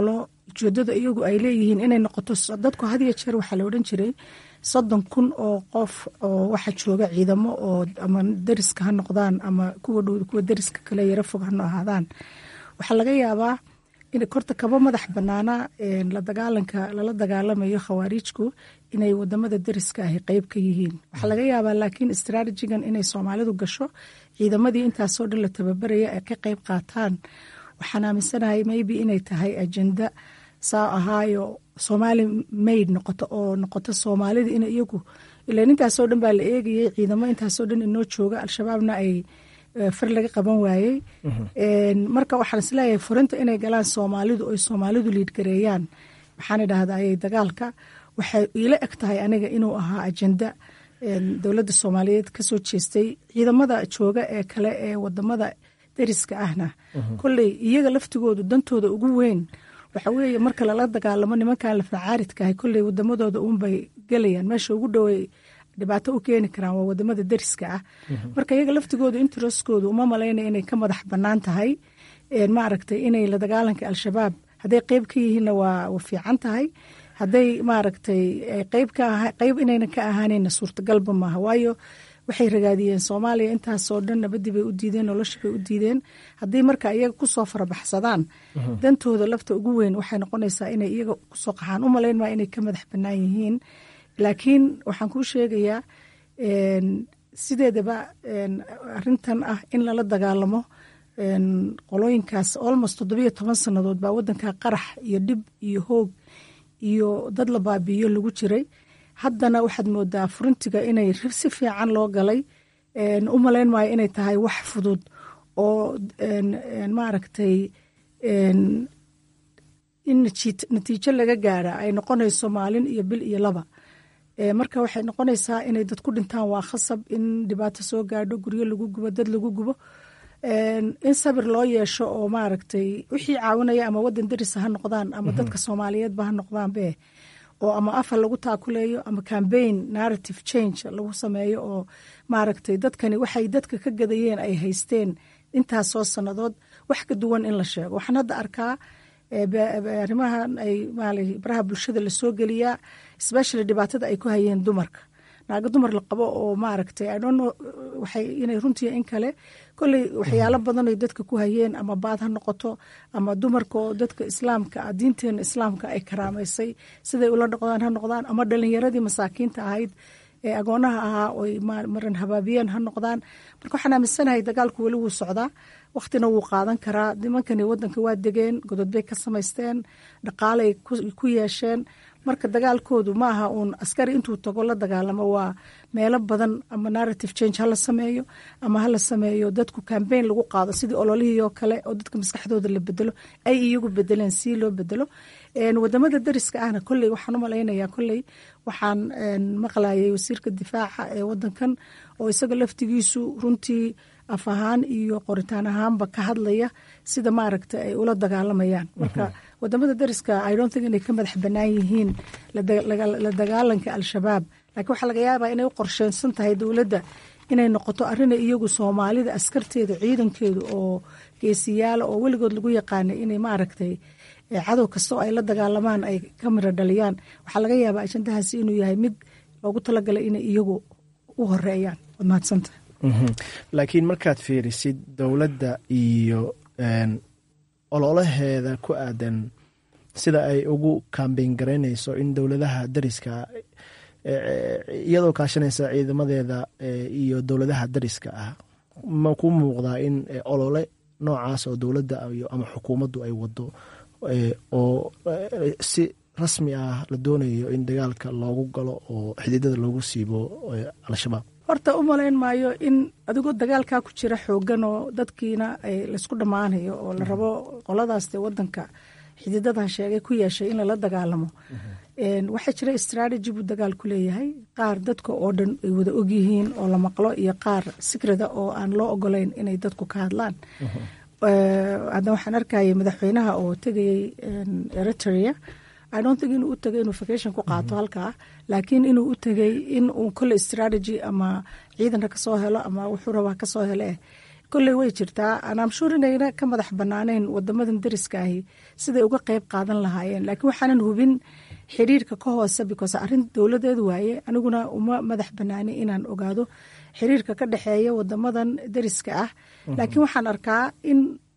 ujeedada iyagu ay leeyihiin inay noqoto dadku had iyo jeer waxaa la odhan jiray soddon kun oo qof oo waxa jooga ciidamo oo ama deriska ha noqdaan ama kuwa dhow kuwa deriska kale yaro fog hano ahaadaan waxaa laga yaabaa in korta kaba madax banaana la dagaalanka lala dagaalamayo khawaariijku inay wadamada deriska ahi qeyb ka yihiin waxaa laga yaabaa laakiin istraatijigan inay soomaalidu gasho ciidamadii intaasoo dhan la tababaraya ay ka qeyb qaataan waxaan aaminsanahay maybe inay tahay ajenda saa ahaayo soomaali mayd noqoto oo noqoto soomaalida in iyagu ilan intaasoo dhan baa la eegayay ciidamo intaasoo dhan inoo jooga al-shabaabna ay far laga qaban waayey marka waxaan isleeyahay furinta inay galaan soomaalidu oy soomaalidu liidgareeyaan waxaan idhahdaayay dagaalka waxay iila eg tahay aniga inuu ahaa ajenda dowladda soomaaliyeed kasoo jeestay ciidamada jooga ee kale ee wadamada deriska ahna kolley iyaga laftigoodu dantooda ugu weyn waxa weeye marka lala dagaalamo nimankan lafnacaaridkaah kolley wadamadooda uunbay gelayaan meesha ugu dhowey dhibaato u keeni karaan waa wadamada deriska ah marka iyaga laftigooda intereskooda uma malaynaya inay ka madax banaan tahay maaragtay inay la dagaalanka al-shabaab hadday qeyb ka yihiinna waa fiican tahay hadday maaragtay qeyb inayna ka ahaanayna suurtagalba maaha waayo waxay ragaadiyeen soomaaliya intaasoo dhan nabadii bay u diideen noloshii bay u diideen haddii marka iyaga kusoo farabaxsadaan dantooda lafta ugu weyn waxay noqonaysaa inay iyaga kusoo qaxaan u malayn maa inay ka madax banaan yihiin laakiin waxaan kuu sheegayaa sideedaba arintan ah in lala dagaalamo qolooyinkaas almost toddobiyo toban sannadood baa wadanka qarax iyo dhib iyo hoog iyo dad la baabiiyo lagu jiray haddana waxaad moodaa furintiga inay si fiican loo galay u malayn maayo inay tahay wax fudud oo maaragtay in natiijo laga gaara ay noqonayso maalin iyo bil iyo laba marka waxay noqonaysaa inay dad ku dhintaan waa khasab in dhibaato soo gaadho guryo lagu gubo dad lagu gubo in sabir loo yeesho oo maaragtay wixii caawinaya ama wadan derisa ha noqdaan ama dadka soomaaliyeedba ha noqdaanbe oo ama afar lagu taakuleeyo ama cambaign narrative change lagu sameeyo oo maaragtay dadkani waxay dadka ka gadayeen ay haysteen intaasoo sannadood wax ka duwan in la sheego waxaan hadda arkaa arrimahan ay baraha bulshada lasoo geliyaa especially dhibaatada ay ku hayeen dumarka naago dumar la qabo oo maaragtay idhono waxay inay runtii in kale kolley waxyaalo badan ay dadka ku hayeen ama baad ha noqoto ama dumarka oo dadka islaamka ah diinteena islaamka ay karaamaysay siday ula noqdaan ha noqdaan ama dhalinyaradii masaakiinta ahayd ee agoonaha ahaa oy maran habaabiyeen ha noqdaan marka waxaan aaminsanahay dagaalku weli wuu socdaa wakhtina wuu qaadan karaa nimankani wadanka waa degeen godod bay ka samaysteen dhaqaalay ku yeesheen marka dagaalkoodu maaha uun askari intuu tago la dagaalamo waa meelo badan ama narrative change hala sameeyo ama hala sameeyo dadku cambaign lagu qaado sidii ololihii oo kale oo dadka maskaxdooda la bedelo ay iyagu bedeleen si loo bedelo wadamada dariska ahna kolley waxaan u malaynayaa kolley waxaan maqlayay wasiirka difaaca ee wadankan oo isaga laftigiisu runtii af ahaan iyo qoritaan ahaanba ka hadlaya sida maaragta ay ula dagaalamayaan marka wadamada dariska i don't think inay ka madax banaan yihiin la dagaalanka al-shabaab laakiin waxaa laga yaabaa inay u qorsheensan tahay dowladda inay noqoto arrinay iyagu soomaalida askarteeda ciidankeedu oo geesiyaala oo weligood lagu yaqaanay inay maaragtay cadow kasta oo ay la dagaalamaan ay ka miro dhaliyaan waxaa laga yaabaa ajandahaasi inuu yahay mid loogu talagalay inay iyagu u horeeyaan waad mahadsanta laakiin markaad fiirisid dowladda iyo ololaheeda ku aadan sida ay ugu kambeyn garaynayso in dowladaha dariska iyadoo kaashanaysa ciidamadeeda iyo dowladaha dariska ah ma ku muuqdaa in olole noocaas oo dowladda ama xukuumaddu ay wado oo si rasmi ah la doonayo in dagaalka loogu galo oo xididada loogu siibo al-shabaab horta u malayn maayo in adigoo dagaalkaa ku jira xoogan oo dadkiina laysku dhammaanayo oo la rabo qoladaas dee wadanka xididada sheegay ku yeeshay in lala dagaalamo waxaa jira strategy buu dagaal ku leeyahay qaar dadka oo dhan ay wada ogyihiin oo la maqlo iyo qaar sikrada oo aan loo ogolayn inay dadku ka hadlaan hadda waxaan arkayay madaxweynaha oo tegayay eritrea i don't think inuu u tegay inuu vacation ku qaato halkaa laakiin inuu u tegay in uu kole strategy ama ciidanka kasoo helo ama wuxuu rabaa kasoo hele kolley way jirtaa anaamshuur inayna ka madax banaaneyn wadamadan dariska ahi siday uga qeyb qaadan lahaayeen laakiin waxaanan hubin xiriirka ka hoose because arrin dowladeedu waaye aniguna uma madax banaani inaan ogaado xiriirka ka dhexeeya wadamadan dariska ah laakiin waxaan arkaa in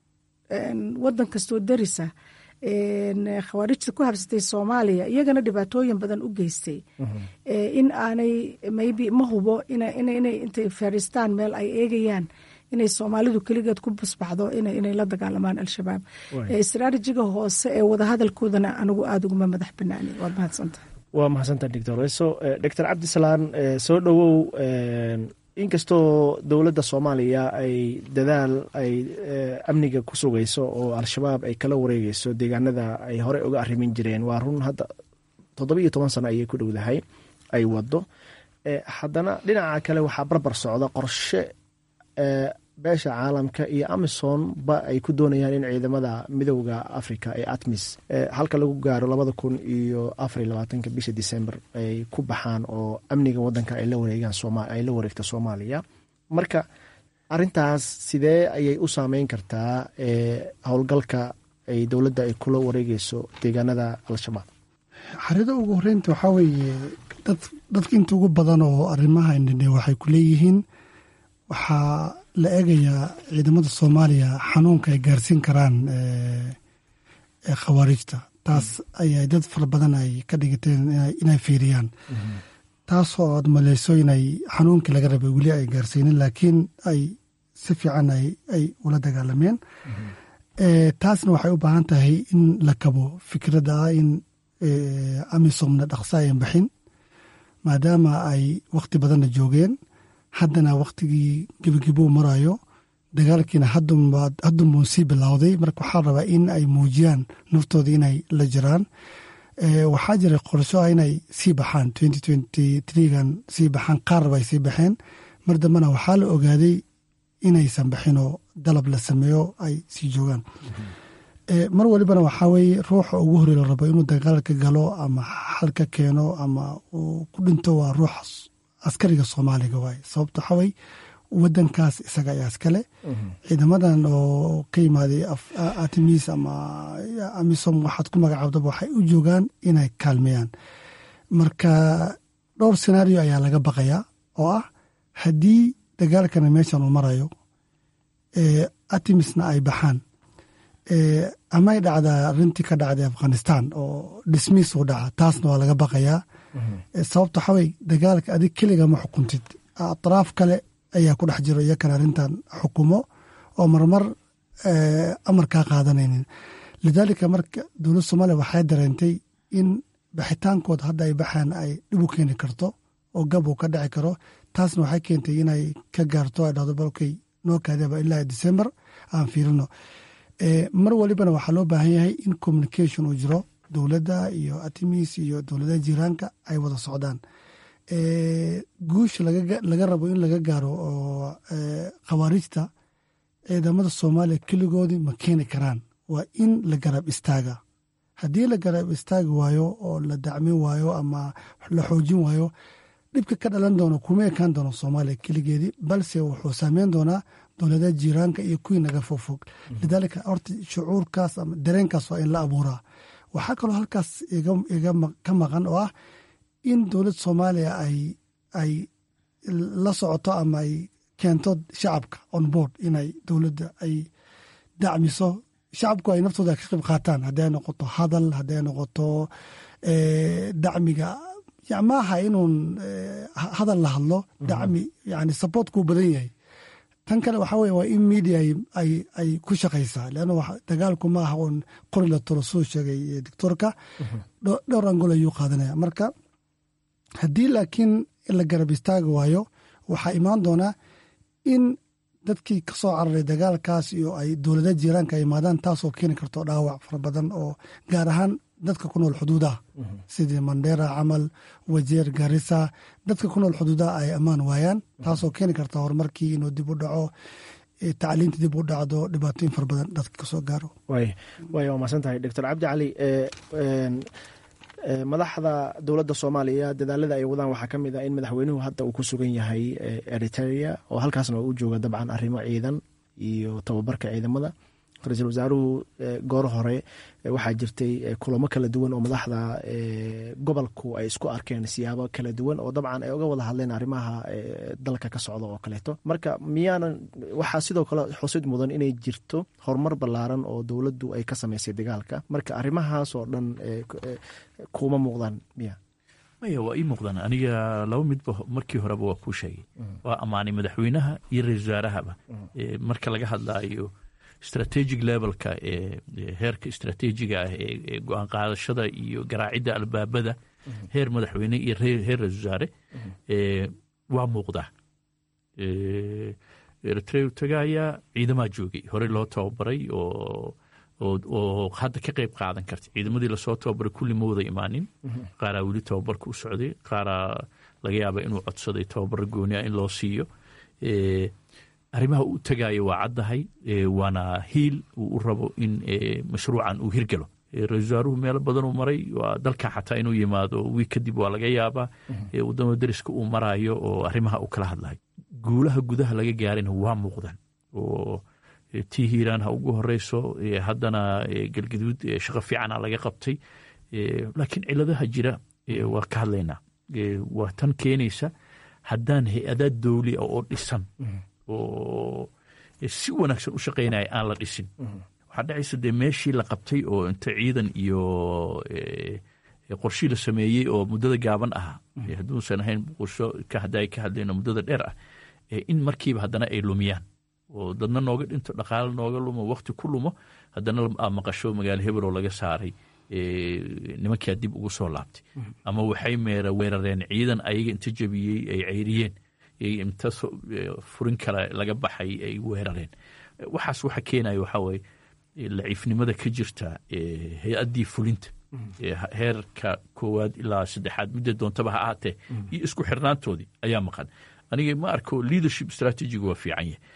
wadan kastoo darisa khawaarijta ku habsatay soomaaliya iyagana dhibaatooyin badan u geystay in aanay maybe ma hubo inay intay fadhiistaan meel ay eegayaan inay soomaalidu keligeed ku basbaxdo inay la dagaalamaan al-shabaab istraatijiga hoose ee wadahadalkoodana anigu aada uguma madax banaani waad mahadsantahay waa mahadsantaha doctor weso doctor cabdisalaan soo dhowow inkastoo dowladda soomaaliya ay dadaal ay amniga ku sugayso oo al-shabaab ay kala wareegeyso deegaanada ay horey uga arrimin jireen waa run hadda toddoba iyo toban sano ayay ku dhowdahay ay wado haddana dhinaca kale waxaa barbar socda qorshe beesha caalamka iyo amison ba ay ku doonayaan in ciidamada midowda africa ee atmis halka lagu gaaro labada kun iyo afariy labaatanka bisha december ay ku baxaan oo amniga wadanka ay la wareegaan ay la wareegta soomaaliya marka arintaas sidee ayay u saameyn kartaa howlgalka ay dowladda ay kula wareegeyso deegaanada al-shabaab xarida ugu horeynta waxaa weeye dadka inta ugu badan oo arrimaha indhindhe waxay ku leeyihiin waxaa la eegayaa ciidamada soomaaliya xanuunka ay gaarsiin karaan khawaarijta taas ayay dad fara badan ay ka dhigateen inay fiiriyaan taasoo aad maleyso inay xanuunkii laga rabay weli ay gaarsiinin laakiin ay si fiican ay ula dagaalameen taasna waxay u baahan tahay in la kabo fikradda ah in amisomna dhaqso ayan baxin maadaama ay wakhti badanna joogeen haddana wakhtigii gebagibuu marayo dagaalkiina haddunbuu sii bilowday marka waxaa rabaa in ay muujiyaan naftooda inay la jiraan waxaa jiray qorsho ah inay sii baxaan gan sii baxaan qaar bay sii baxeen mar dambena waxaa la ogaaday inaysan baxinoo dalab la sameeyo ay sii joogaan mar walibana waxaa weeye ruuxa ugu horey la rabo inuu dagaalka galo ama xal ka keeno ama uu ku dhinto waa ruuxa askariga soomaaliga waaye sababto waxawey wadankaas isaga ayaa iskale ciidamadan oo ka yimaaday atimis ama amisom waxaad ku magacaabdaba waxay u joogaan inay kaalmeeyaan marka dhowr senario ayaa laga baqayaa oo ah haddii dagaalkana meeshan uu marayo atimisna ay baxaan amay dhacdaa arintii ka dhacday afghanistan oo dismiis uu dhaca taasna waa laga baqayaa sababto waxawey dagaalka adig keliga ma xukuntid atraaf kale ayaa ku dhex jiro iyakana arrintan xukumo oo marmar amar kaa qaadanaynin lidaalika marka dowladda soomaaliya waxay dareentay in baxitaankooda hadda ay baxaan ay dhib u keeni karto oo gab uu ka dhici karo taasna waxay keentay inay ka gaarto ay dhahdo balkey noo kaadaba ilaa december aan fiirino mar walibana waxaa loo baahan yahay in communication uu jiro dowladda iyo atimis iyo dowladaha jiraanka ay wada socdaan guusha laga rabo in laga gaaro oo khawaarijta ciidamada soomaaliya keligoodii ma keeni karaan waa in la garab istaaga haddii la garab istaagi waayo oo la dacmin waayo ama la xoojin waayo dhibka ka dhalan doono kuma ekaan doono soomaaliya keligeedii balse wuxuu saameyn doonaa dowladaha jiiraanka iyo kuwii naga fogfog lidaalika horta shucuurkaas ama dareenkaas waa in la abuuraa waxaa kaloo halkaas ka maqan oo ah in dowladda soomaaliya ay la socoto ama ay keento shacabka on board inay dowladda ay dacmiso shacabku ay naftooda ka qayb qaataan hadday noqoto hadal hadday noqoto dacmiga maaha inuun hadal la hadlo dacmi yani supportkuu badan yahay tan kale waxaa weye waa in media ay ku shaqaysaa leanna dagaalku ma aha uun qori la tolo soo sheegay doctoorka dhowr angol ayuu qaadanaya marka haddii laakiin la garab istaagi waayo waxaa imaan doonaa in dadkii ka soo cararay dagaalkaas iyo ay dowlada jiiraanka ay imaadaan taasoo keeni karto dhaawac fara badan oo gaar ahaan dadka ku nool xuduudaha sidii mandera camal wajeer garisa dadka ku nool xuduudaha ay ammaan waayaan taasoo keeni karta horumarkii inuu dib u dhaco tacliinta dib u dhacdo dhibaatooyin fara badan dadka kasoo gaaro way way waa mahadsan tahay doctor cabdi cali madaxda dowladda soomaaliya dadaalada ay wadaan waxaa ka mid ah in madaxweynuhu hadda uu ku sugan yahay eritrea oo halkaasna uu jooga dabcan arrimo ciidan iyo tababarka ciidamada ra-iisul wasaaruhu goor hore waxaa jirtay kulamo kala duwan oo madaxda gobolku ay isku arkeen siyaabo kala duwan oo dabcan ay uga wada hadleen arrimaha dalka ka socda oo kaleeto marka miyaanan waxaa sidoo kale xusid mudan inay jirto horumar ballaaran oo dowladdu ay ka samaysay dagaalka marka arrimahaas oo dhan kuma muuqdaan miya maya waa ii muuqdaan aniga laba midba markii horeba waa kuu sheegay waa ammaanay madaxweynaha iyo ra-isul wasaarahaba marka laga hadlaayo strategic levelka ee heerka istrateejiga ah ee go-aan qaadashada iyo garaacidda albaabada heer madaxweyne iyo heer ra-isul wasaare waa muuqdaa eritrea tagayaa ciidamaa joogay horey loo tababaray oo oo hadda ka qeyb qaadan karta ciidamadii lasoo tababaray kulli ma wada imaanin qaaraa weli tababarka u socday qaaraa laga yaaba inuu codsaday tababaro gooni ah in loo siiyo arrimaha uu tagaayo waa caddahay waana hiil uu u rabo in mashruucan uu hirgalo ra-isul wasaaruhu meelo badanuu maray waa dalka xataa inuu yimaado wiig kadib waa laga yaabaa wadamada deriska uu maraayo oo arrimaha uu kala hadlayo guulaha gudaha laga gaarina waa muuqdaan oo tii hiiraan ha ugu horeyso haddana galgaduud shaqo fiicana laga qabtay laakiin ciladaha jira waa ka hadlaynaa waa tan keenaysa haddaan hay-adaa dowli ah oo dhisan oo si wanaagsan u shaqaynaya aan la dhisin waxaa dhacaysa dee meeshii la qabtay oo inta ciidan iyo qorshii la sameeyey oo muddada gaaban ahaa hadduusan ahayn qorsho hadday ka hadlayno muddada dheer ah in markiiba haddana ay lumiyaan oo dadna nooga dhinto dhaqaale nooga lumo wakti ku lumo haddana maqasho magaalo hebeloo laga saaray nimankaa dib ugu soo laabtay ama waxay meera weerareen ciidan ayaga inta jebiyey ay ceyriyeen inta furin kale laga baxay ay weerareen waxaas waxa keenaya waxaa waye laciifnimada ka jirta hay-addii fulinta heerka koowaad ilaa saddexaad midda doontaba ha ahaatee iyo isku xirnaantoodii ayaa maqan aniga ma arko leadership strategiga waa fiican yahay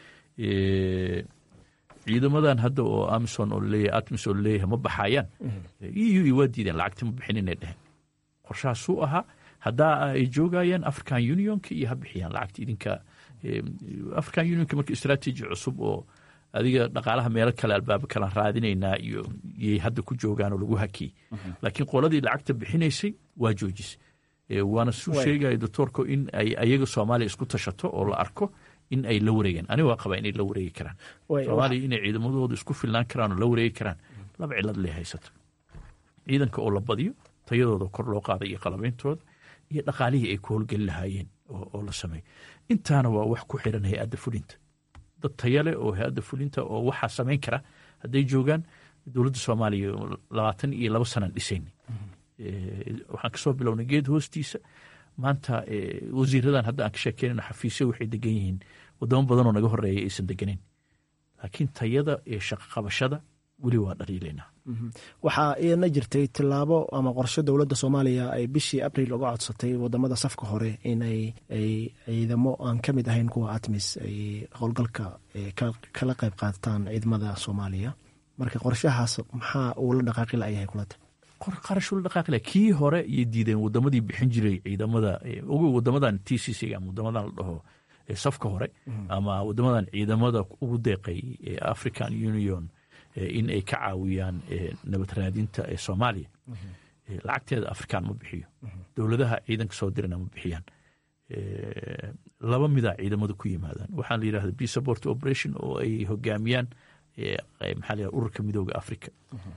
ciidamadan hadda oo amison oo leeyahay atmis oo leeyahay ma baxayaan eu waa diideen lacagta ma bixin inay dheheen qorshahaasuu ahaa haddaa ay joogayaan african unionka iyo ha bixiyaan lacagta idinka african unionka marka strategy cusub oo adiga dhaqaalaha meelo kale albaabo kalaan raadinaynaa iyo yay hadda ku joogaan oo lagu hakiyey laakiin qoladii lacagta bixinaysay waa joojisay waana suu sheegaya doctoorka in ay ayaga soomaaliya isku tashato oo la arko in ay la wareegeen aniga waa qabaa inay la wareegi karaan soomaaliya inay ciidamadooda isku filnaan karaan oo la wareegi karaan laba cilad lee haysato ciidanka oo la badiyo tayadooda kor loo qaada iyo qalabeyntooda iyo dhaqaalihii ay ku howlgeli lahaayeen oo la sameeyo intaana waa wax ku xiran hay-adda fulinta dad taya leh oo hay-adda fulinta oo waxaa samayn kara hadday joogaan dowladda soomaaliya labaatan iyo laba sanaan dhisayn waxaan kasoo bilownay geed hoostiisa maanta wasiiradan hadda aan ka sheekeynayno xafiisyo waxay degan yihiin wadamo badanoo naga horeeya aysan deganeyn laakiin tayada ee shaqo qabashada weli waa dhaliilaynaa waxaa iyadna jirtay tilaabo ama qorshe dowladda soomaaliya ay bishii abril uga codsatay wadamada safka hore inay ay ciidamo aan ka mid ahayn kuwa atmis ay howlgalka kala qayb qaataan ciidamada soomaaliya marka qorshahaas maxaa uu la dhaqaaqi layahay kulata qarash ula dhaqaaqila kii hore iyo diideen wadamadii bixin jiray ciidamada ogo wadamadan t c c ama wadamadan la dhaho safka hore ama wadamadan ciidamada ugu deeqay african union in ay ka caawiyaan nabad raadinta ee soomaaliya lacagteeda afrikaan ma bixiyo dowladaha ciidanka soo dirana ma bixiyaan laba mida ciidamada ku yimaadaan waxaa la yidhahda b support operation oo ay hogaamiyaan maxaa la ururka midooda africa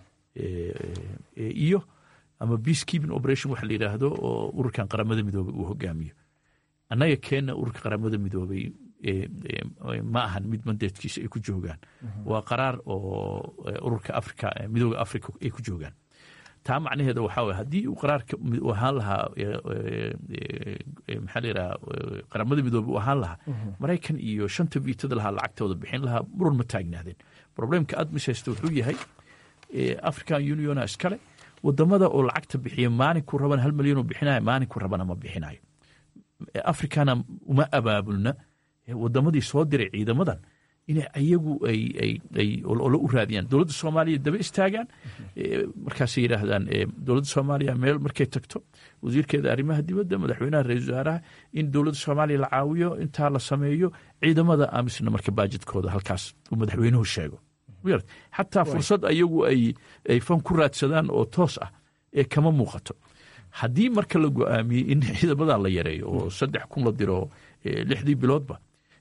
iyo ama peace keeping operation waxa la yidhaahdo oo ururkan qaramada midoobay uu hogaamiyo annaga keenna ururka qaramada midoobay ma ahan mid mandeedkiisa ay ku joogaan waa qaraar oo ururka africa midooda africa ay ku joogaan taa macnaheeda waxaa waye haddii uu qaraarka ahaan lahaa maxaa la yidhaha qaramada midoobay uu ahaan lahaa maraykan iyo shanta viitada lahaa lacagtooda bixin lahaa muran ma taagnaadeen problemka admis haysta wuxuu yahay african uniona iskale wadamada oo lacagta bixiya maalinku raban hal milyan oo bixinaya maalinku rabana ma bixinayo africana uma abaabulna wadamadii soo diray ciidamadan inay ayagu ay olo u raadiyaan dowladda soomaaliya daba istaagaan markaasay yidhaahdaan dowladda soomaaliya meel markay tagto wasiirkeeda arrimaha dibadda madaxweynaha ra-isul wasaaraha in dowladda soomaaliya la caawiyo intaa la sameeyo ciidamada amisna marka baajidkooda halkaas uu madaxweynuhu sheego xataa fursad ayagu ay fan ku raadsadaan oo toos ah ee kama muuqato haddii marka la go-aamiyey in ciidamadan la yareeyo oo saddex kun la diro lixdii biloodba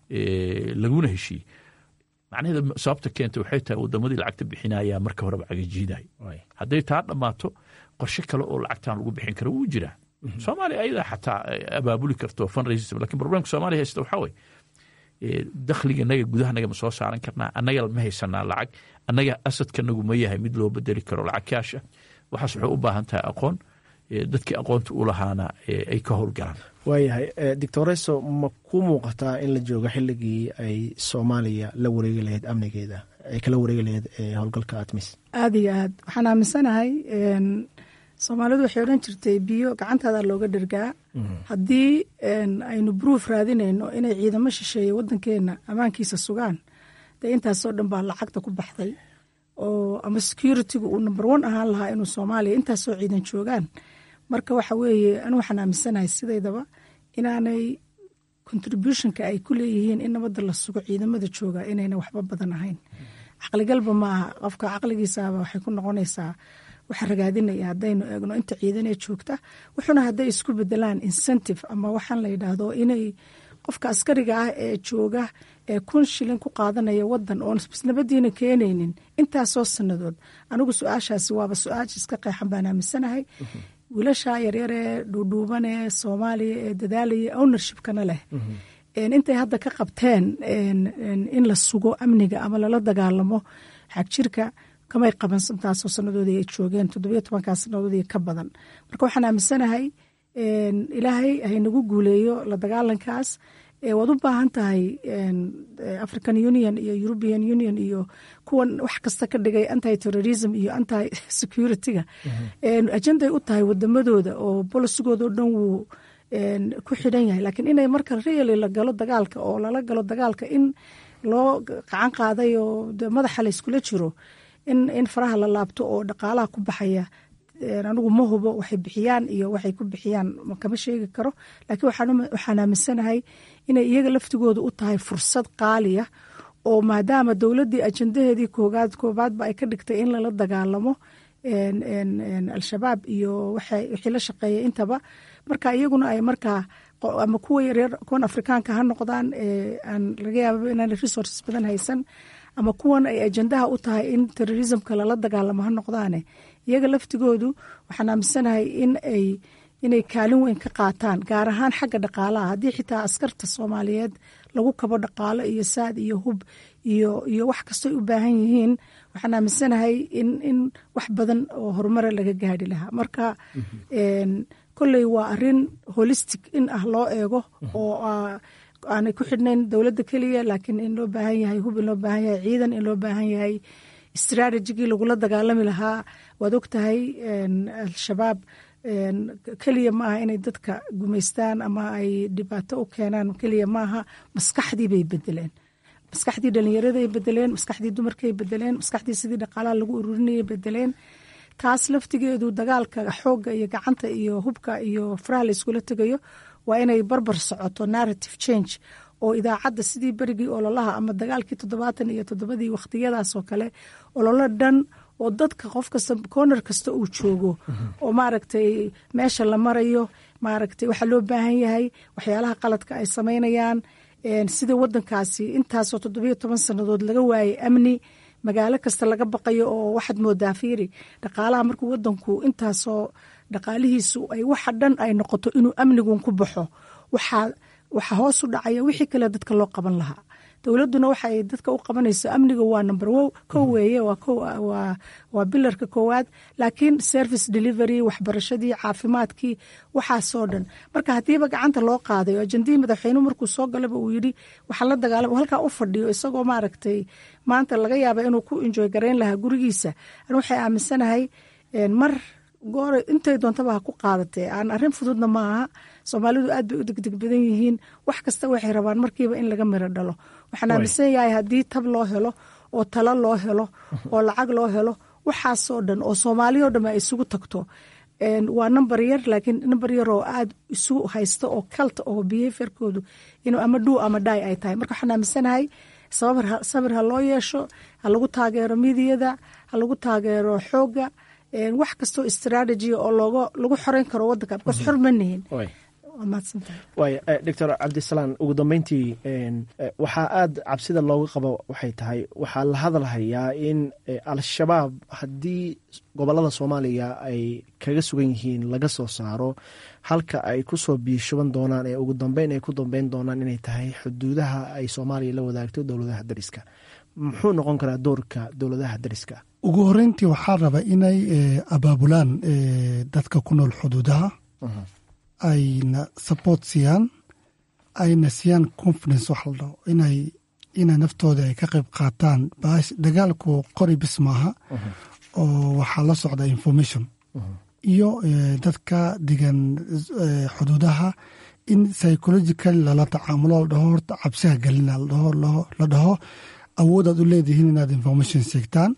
laguna heshiiyey macnaheeda sababta keenta waxay tahay wadamadii lacagta bixinaya marka horeba cagajiiday hadday taa dhammaato qorshe kale oo lacagtan lagu bixin karo wuu jiraa soomaaliya ayadaa xataa abaabuli karto fundraising lakin problemka soomaaliya haysta waxaa weye dakhliga naga gudahanaga ma soo saaran karnaa annaga ma haysanaa lacag annaga asadkanagu ma yahay mid loo bedeli karo lacag kaasha waxaas waxay u baahan tahay aqoon dadkii aqoonta u lahaana ay ka howlgalaan waayahay doctoreso ma ku muuqataa in la joogo xilligii ay soomaaliya la wareegi lahayd amnigeeda ay kala wareegi lahayd howlgalka atmis aada iyo aad waxaan aaminsanahay soomaalidu waxay odhan jirtay biyo gacantaada looga dhergaa haddii aynu bruuf raadinayno inay ciidamo shisheeye wadankeena ammaankiisa sugaan dee intaasoo dhan baa lacagta ku baxday oo ama security-gu uu number one ahaan lahaa inuu soomaaliya intaasoo ciidan joogaan marka waxa weeye anu waxaan aaminsanahay sidaydaba inaanay contributionka ay ku leeyihiin in nabadda la sugo ciidamada jooga inayna waxba badan ahayn caqligalba maaha qofka caqligiisaaba waxay ku noqonaysaa waxa ragaadinaya haddaynu eegno inta ciidanee joogta wuxuuna hadday isku bedelaan incentive ama waxaan la yidhaahdo inay qofka askariga ah ee jooga ee kun shilin ku qaadanaya wadan oon nabadiina keenaynin intaasoo sanadood anigu su-aashaasi waaba su-aasha iska qeexan baan aaminsanahay wiilasha yaryaree dhuudhuubanee soomaaliya ee dadaalaya ownershipkana leh intay hadda ka qabteen in la sugo amniga ama lala dagaalamo xagjirka kamay qaban intaasoo sanadoodii ay joogeen toddobiyo tobankaa sanadoodii ka badan marka waxaan aaminsanahay ilaahay haynagu guuleeyo la dagaalankaas waad u baahan tahay african union iyo european union iyo kuwan wax kasta ka dhigay anti terrorism iyo anti security-ga ajenday u tahay wadamadooda oo bolisigooda o dhan wuu ku xidhan yahay laakiin inay marka really la galo dagaalka oo lala galo dagaalka in loo gacan qaaday oo madaxa la iskula jiro in faraha la laabto oo dhaqaalaha ku baxaya anigu ma hubo waxay bixiyaan iyo waxay ku bixiyaan kama sheegi karo laakiin waxaan aaminsanahay inay iyaga laftigooda u tahay fursad qaaliya oo maadaama dowladdii ajendaheedii koogaad koobaadba ay ka dhigtay in lala dagaalamo al-shabaab iyo wixii la shaqeeyay intaba marka iyaguna ay markaa ama kuwa yaryar kuwan afrikaanka ha noqdaan aan laga yaababa inaan resources badan haysan ama kuwan ay ajendaha u tahay in terrorismka lala dagaalamo ha noqdaane iyaga laftigoodu waxaan aaminsanahay in ay inay kaalin weyn ka qaataan gaar ahaan xagga dhaqaalaha haddii xitaa askarta soomaaliyeed lagu kabo dhaqaalo iyo saad iyo hub iyo iyo wax kastoy u baahan yihiin waxaan aaminsanahay in in wax badan oo horumara laga gaari lahaa marka kolley waa arin holistic in ah loo eego oo aanay ku xidhnayn dowladda keliya laakiin in loo baahan yahay hub in loo baahan yahay ciidan in loo baahan yahay strategigii lagula dagaalami lahaa waad og tahay al-shabaab keliya maaha inay dadka gumaystaan ama ay dhibaato u keenaan keliya maaha maskaxdii bay bedeleen maskaxdii dhalinyaraday bedeleen maskaxdii dumarkay bedeleen maskaxdii sidii dhaqaalaha lagu ururinayay bedeleen taas laftigeedu dagaalka xoogga iyo gacanta iyo hubka iyo faraha la iskula tegayo waa inay barbar socoto narrative change oo idaacadda sidii berigii ololaha ama dagaalkii toddobaatan iyo toddobadii wakhtiyadaasoo kale ololo dhan oo dadka qof kasta corner kasta uu joogo oo maaragtay meesha la marayo maaragtay waxaa loo baahan yahay waxyaalaha qaladka ay samaynayaan sida wadankaasi intaasoo toddobiyo toban sannadood laga waayay amni magaalo kasta laga baqayo oo waxaad moodaa fiiri dhaqaalaha markuu wadanku intaasoo dhaqaalihiisu ay waxa dhan ay noqoto inuu amnigun ku baxo waxaa waxaa hoos u dhacaya wixii kale dadka loo qaban lahaa dowladduna waxaay dadka u qabanayso amniga waa number wo kow weeye waa bilarka koowaad laakiin service delivery waxbarashadii caafimaadkii waxaasoo dhan marka haddiiba gacanta loo qaaday oo ajendihii madaxweynuhu markuu soo galaba uu yidhi waxaa la dagaalama halkaa u fadhiyo isagoo maaragtay maanta laga yaaba inuu ku enjoy garayn lahaa gurigiisa an waxay aaminsanahay mar goora intay doontaba ha ku qaadatee aan arrin fududna ma aha soomaalidu aad bay u degdeg badan yihiin wax kasta waxay rabaan markiiba in laga miro dhalo waxaan aaminsan yahay haddii tab loo helo oo talo loo helo oo lacag loo helo waxaasoo dhan oo soomaaliya o dhan ay isugu tagto waa number yar laakiin number yar oo aada isu haysta oo kalta oo behaviorkoodu inuu ama dhuu ama dhaay ay tahay marka waxaan aaminsanahay sabir ha loo yeesho ha lagu taageero midiyada ha lagu taageero xoogga wax kastoo strategy oo lagu xoreyn karo wadanka bcause xor ma nihin waay doctor cabdisalaan ugu dambeyntii waxaa aada cabsida looga qabo waxay tahay waxaa la hadalhayaa in al-shabaab haddii gobolada soomaaliya ay kaga sugan yihiin laga soo saaro halka ay kusoo biishuban doonaan ee ugu dambeyn ay ku dambeyn doonaan inay tahay xuduudaha ay soomaaliya la wadaagto dowladaha dariska muxuu noqon karaa doorka dowladaha dariska ugu horeyntii waxaa raba inay abaabulaan dadka ku nool xuduudaha ayna support siiyaan ayna siiyaan confidence wax la dhaho inay ina naftooda ay ka qayb qaataan dagaalku qori bis maaha oo waxaa la socda information iyo dadka degan xuduudaha in psychological lala tacaamulo la dhaho horta cabsiha gelina la dhaho awoodaad u leedihiin inaad information sheegtaan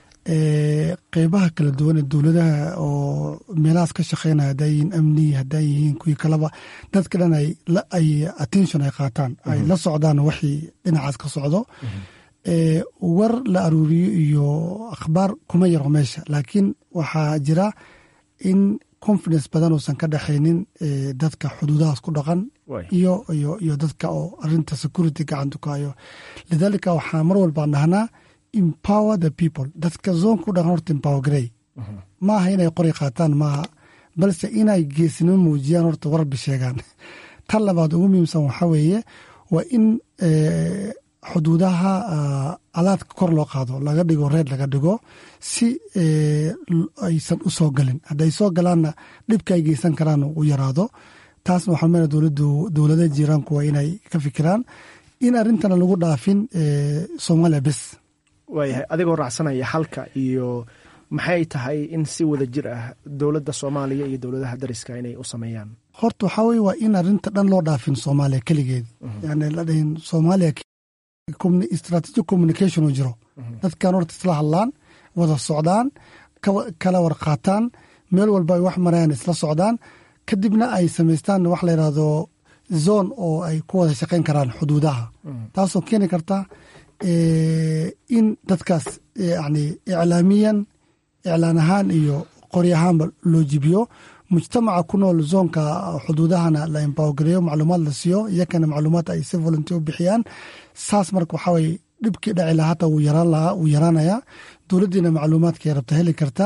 qeybaha kala duwan ee dowladaha oo meelahaas ka shaqeynaya haddaa yihiin amni haddaa yihiin kuwii kaleba dadka dhan ay attention ay qaataan ay la socdaan wixii dhinacaas ka socdo war la aruuriyo iyo akhbaar kuma yaro meesha laakiin waxaa jira in confidence badan uusan ka dhexaynin dadka xuduudahaas ku dhaqan iyo iyo dadka oo arinta security gacanta ku hayo lidaalika waxaa mar walbaan dhahnaa empower the people dadka zoonka u dhaqan horta empower garey maaha inay qori qaataan maaha balse inay geesnimo muujiyaan horta warbi sheegaan tan labaad ugu muhiimsan waxaa weeye waa in xuduudaha alaadka kor loo qaado laga dhigo reer laga dhigo si aysan u soo galin hadday soo galaanna dhibka ay geysan karaan u yaraado taasna waxaa meel dowladdu dowladaha jiiraanku waa inay ka fikiraan in arrintana lagu dhaafin soomaaliya bes waayahay adigoo raacsanaya halka iyo maxay tahay in si wada jir ah dowladda soomaaliya iyo dowladaha dariska inay u sameeyaan horta waxaa weye waa in arrinta dhan loo dhaafin soomaaliya keligeed yani la dhahin soomaaliya strategic communication uu jiro dadkan horta isla hadlaan wada socdaan kala warqaataan meel walba ay wax marayaan isla socdaan kadibna ay samaystaan wax la yidhaahdo zone oo ay ku wada shaqayn karaan xuduudaha taasoo keeni karta in dadkaas yani iclaamiyan iclaan ahaan iyo qori ahaanba loo jibiyo mujtamaca ku nool zoonka xuduudahana la empowergareeyo macluumaad la siiyo iyakana macluumaad ay si volunteer u bixiyaan saas marka waxaa weye dhibkii dhaci lahaa hata wuu yaraan lahaa wuu yaraanayaa dowladdiina macluumaadkay rabta heli kartaa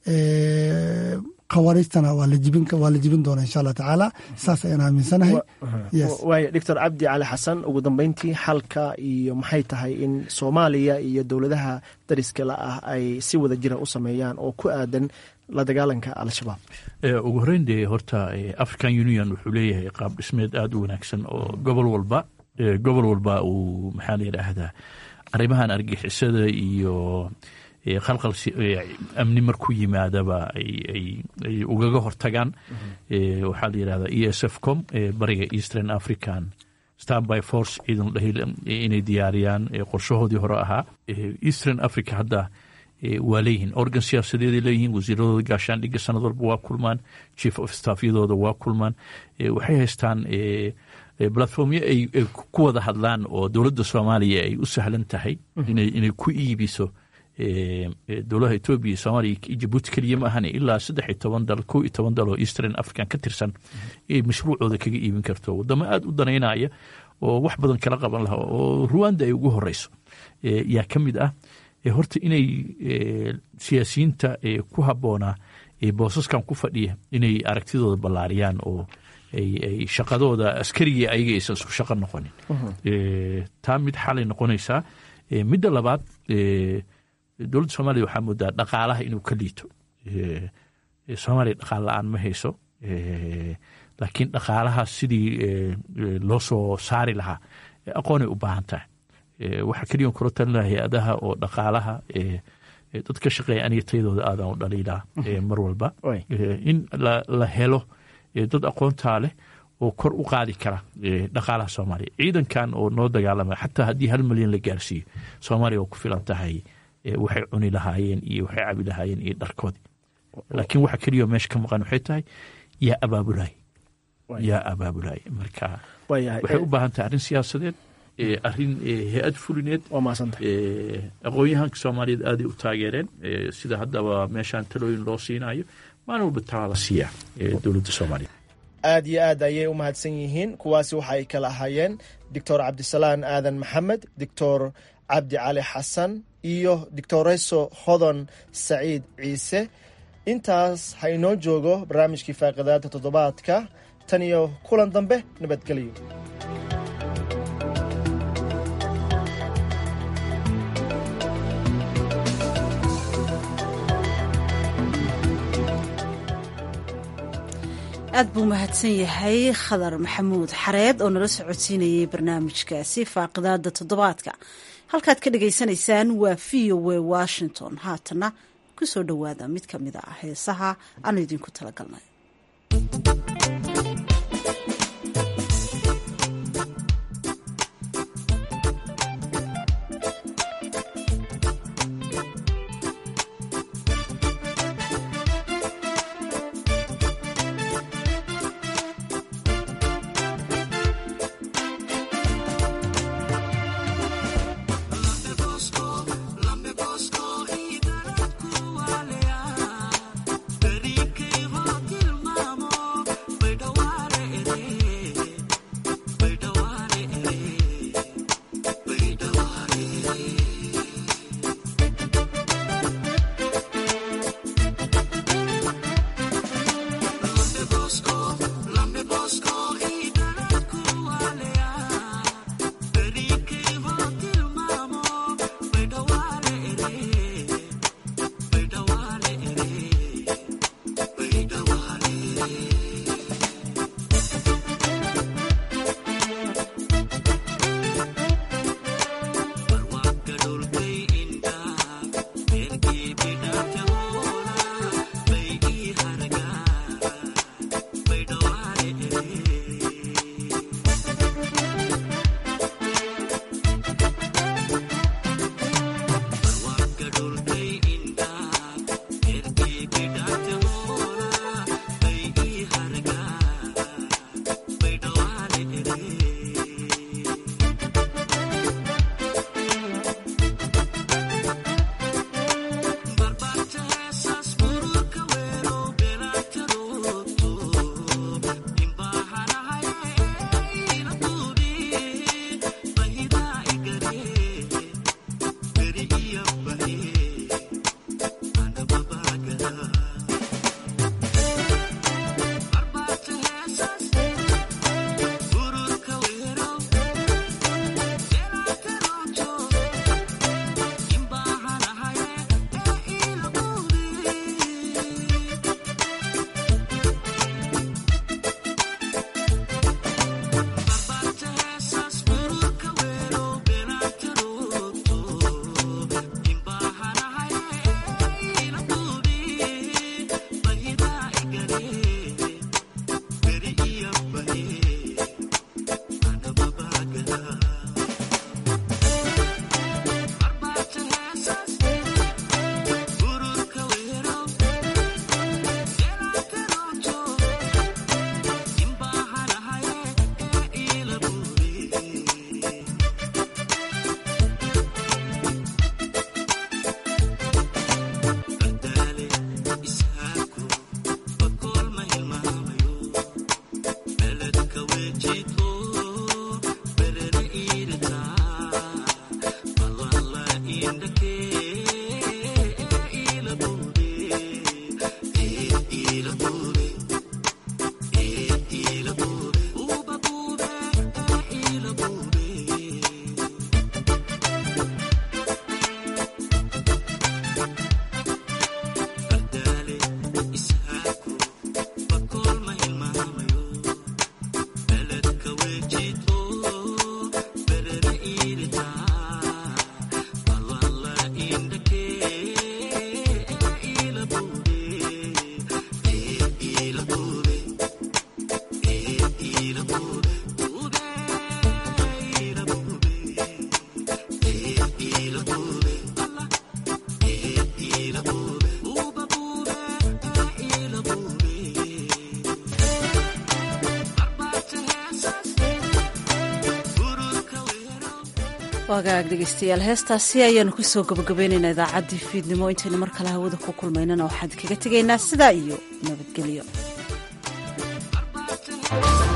khawaariijtana waa la jibin doona insha allah tacaala saas ayaan aaminsanahay waaya doctor cabdi cali xasan ugu dambeyntii xalka iyo maxay tahay in soomaaliya iyo dowladaha dariska la ah ay si wada jira u sameeyaan oo ku aadan la dagaalanka al-shabaab ugu horeyn dee horta african union wuxuu leeyahay qaab dhismeed aada u wanaagsan oo gobol walba gobol walba uu maxaa la yidhaahdaa arrimahan argixisada iyo khalqal amni markuu yimaadaba ay ugaga hortagaan waxaa la yidhahdaa e s f com bariga eastern african starby force ciidan dhahi inay diyaariyaan qorshahoodii hore ahaa eastern africa hadda waa leeyihiin organ siyaasadeeday leeyihiin wasiiradooda gaashaandhigga sanad walba waa kulmaan chief of staffyadooda waa kulmaan waxay haystaan platformyo ay ku wada hadlaan oo dowladda soomaaliya ay u sahlan tahay inay ku iibiso dowladaha etoobiya soomaaliya iyo jabuuti keliya ma ahane ilaa saddex iyo toban dal kow iyo toban dal oo eastern african ka tirsan ay mashruucooda kaga iibin karto wadamo aada u danaynaya oo wax badan kala qaban laha oo ruwanda ay ugu horeyso yaa ka mid ah horta inay siyaasiyiinta ku habboonaa boosaskan ku fadhiya inay aragtidooda ballaariyaan oo ay shaqadooda askarigii ayaga aysan isku shaqo noqonin taa mid xalay noqonaysaa midda labaad dowladda soomaaliya waxaa moodaa dhaqaalaha inuu ka liito soomaaliya dhaqaal la-aan ma hayso laakiin dhaqaalaha sidii loo soo saari lahaa aqoonay u baahan tahay waxaa keliyan kula talin laha hay-adaha oo dhaqaalaha dad ka shaqeeya aniga tayadooda aadaan u dhaliilaa mar walba in la helo dad aqoontaa leh oo kor u qaadi kara dhaqaalaha soomaaliya ciidankan oo noo dagaalama xataa haddii hal milyan la gaarsiiyo soomaaliya oo ku filan tahay waxay cuni lahaayeen iyo waxay cabi lahaayeen iyo dharkoodii laakiin waxa keliya meesha ka maqan waxay tahay yaa abaabulay yaa abaabulay marka waxay u baahan tahay arrin siyaasadeed arrin hay-ad fulineed aqoon-yahanka soomaaliyeed aaday u taageereen sida haddaba meeshaan talooyin loo siinayo maalin walba talaa la siiyaa dowladda soomaaliya aad iyo aad ayay u mahadsan yihiin kuwaasi waxa ay kala ahaayeen doctor cabdisalaan aadan maxamed doctor cabdi cali xasan iyo doctoreso hodon saciid ciise intaas ha inoo joogo barnaamijkii faaqidaada toddobaadka tan iyo kulan dambe nabadgelyo aad buu mahadsan yahay khadar maxamuud xareed oo nala socodsiinayay barnaamijkaasi faaqidaada toddobaadka halkaad ka dhagaysanaysaan waa v o w washington haatana ku soo dhowaada mid ka mid ah heesaha aanu idinku talagalnay Lambe Bosco, wagaag dhegeystayaal heestaasi ayaanu kusoo gabagabaynaynaa idaacaddii fiidnimo intaynu mar kale hawada ku kulmaynana waxaan kaga tegaynaa sidaa iyo nabadgelyo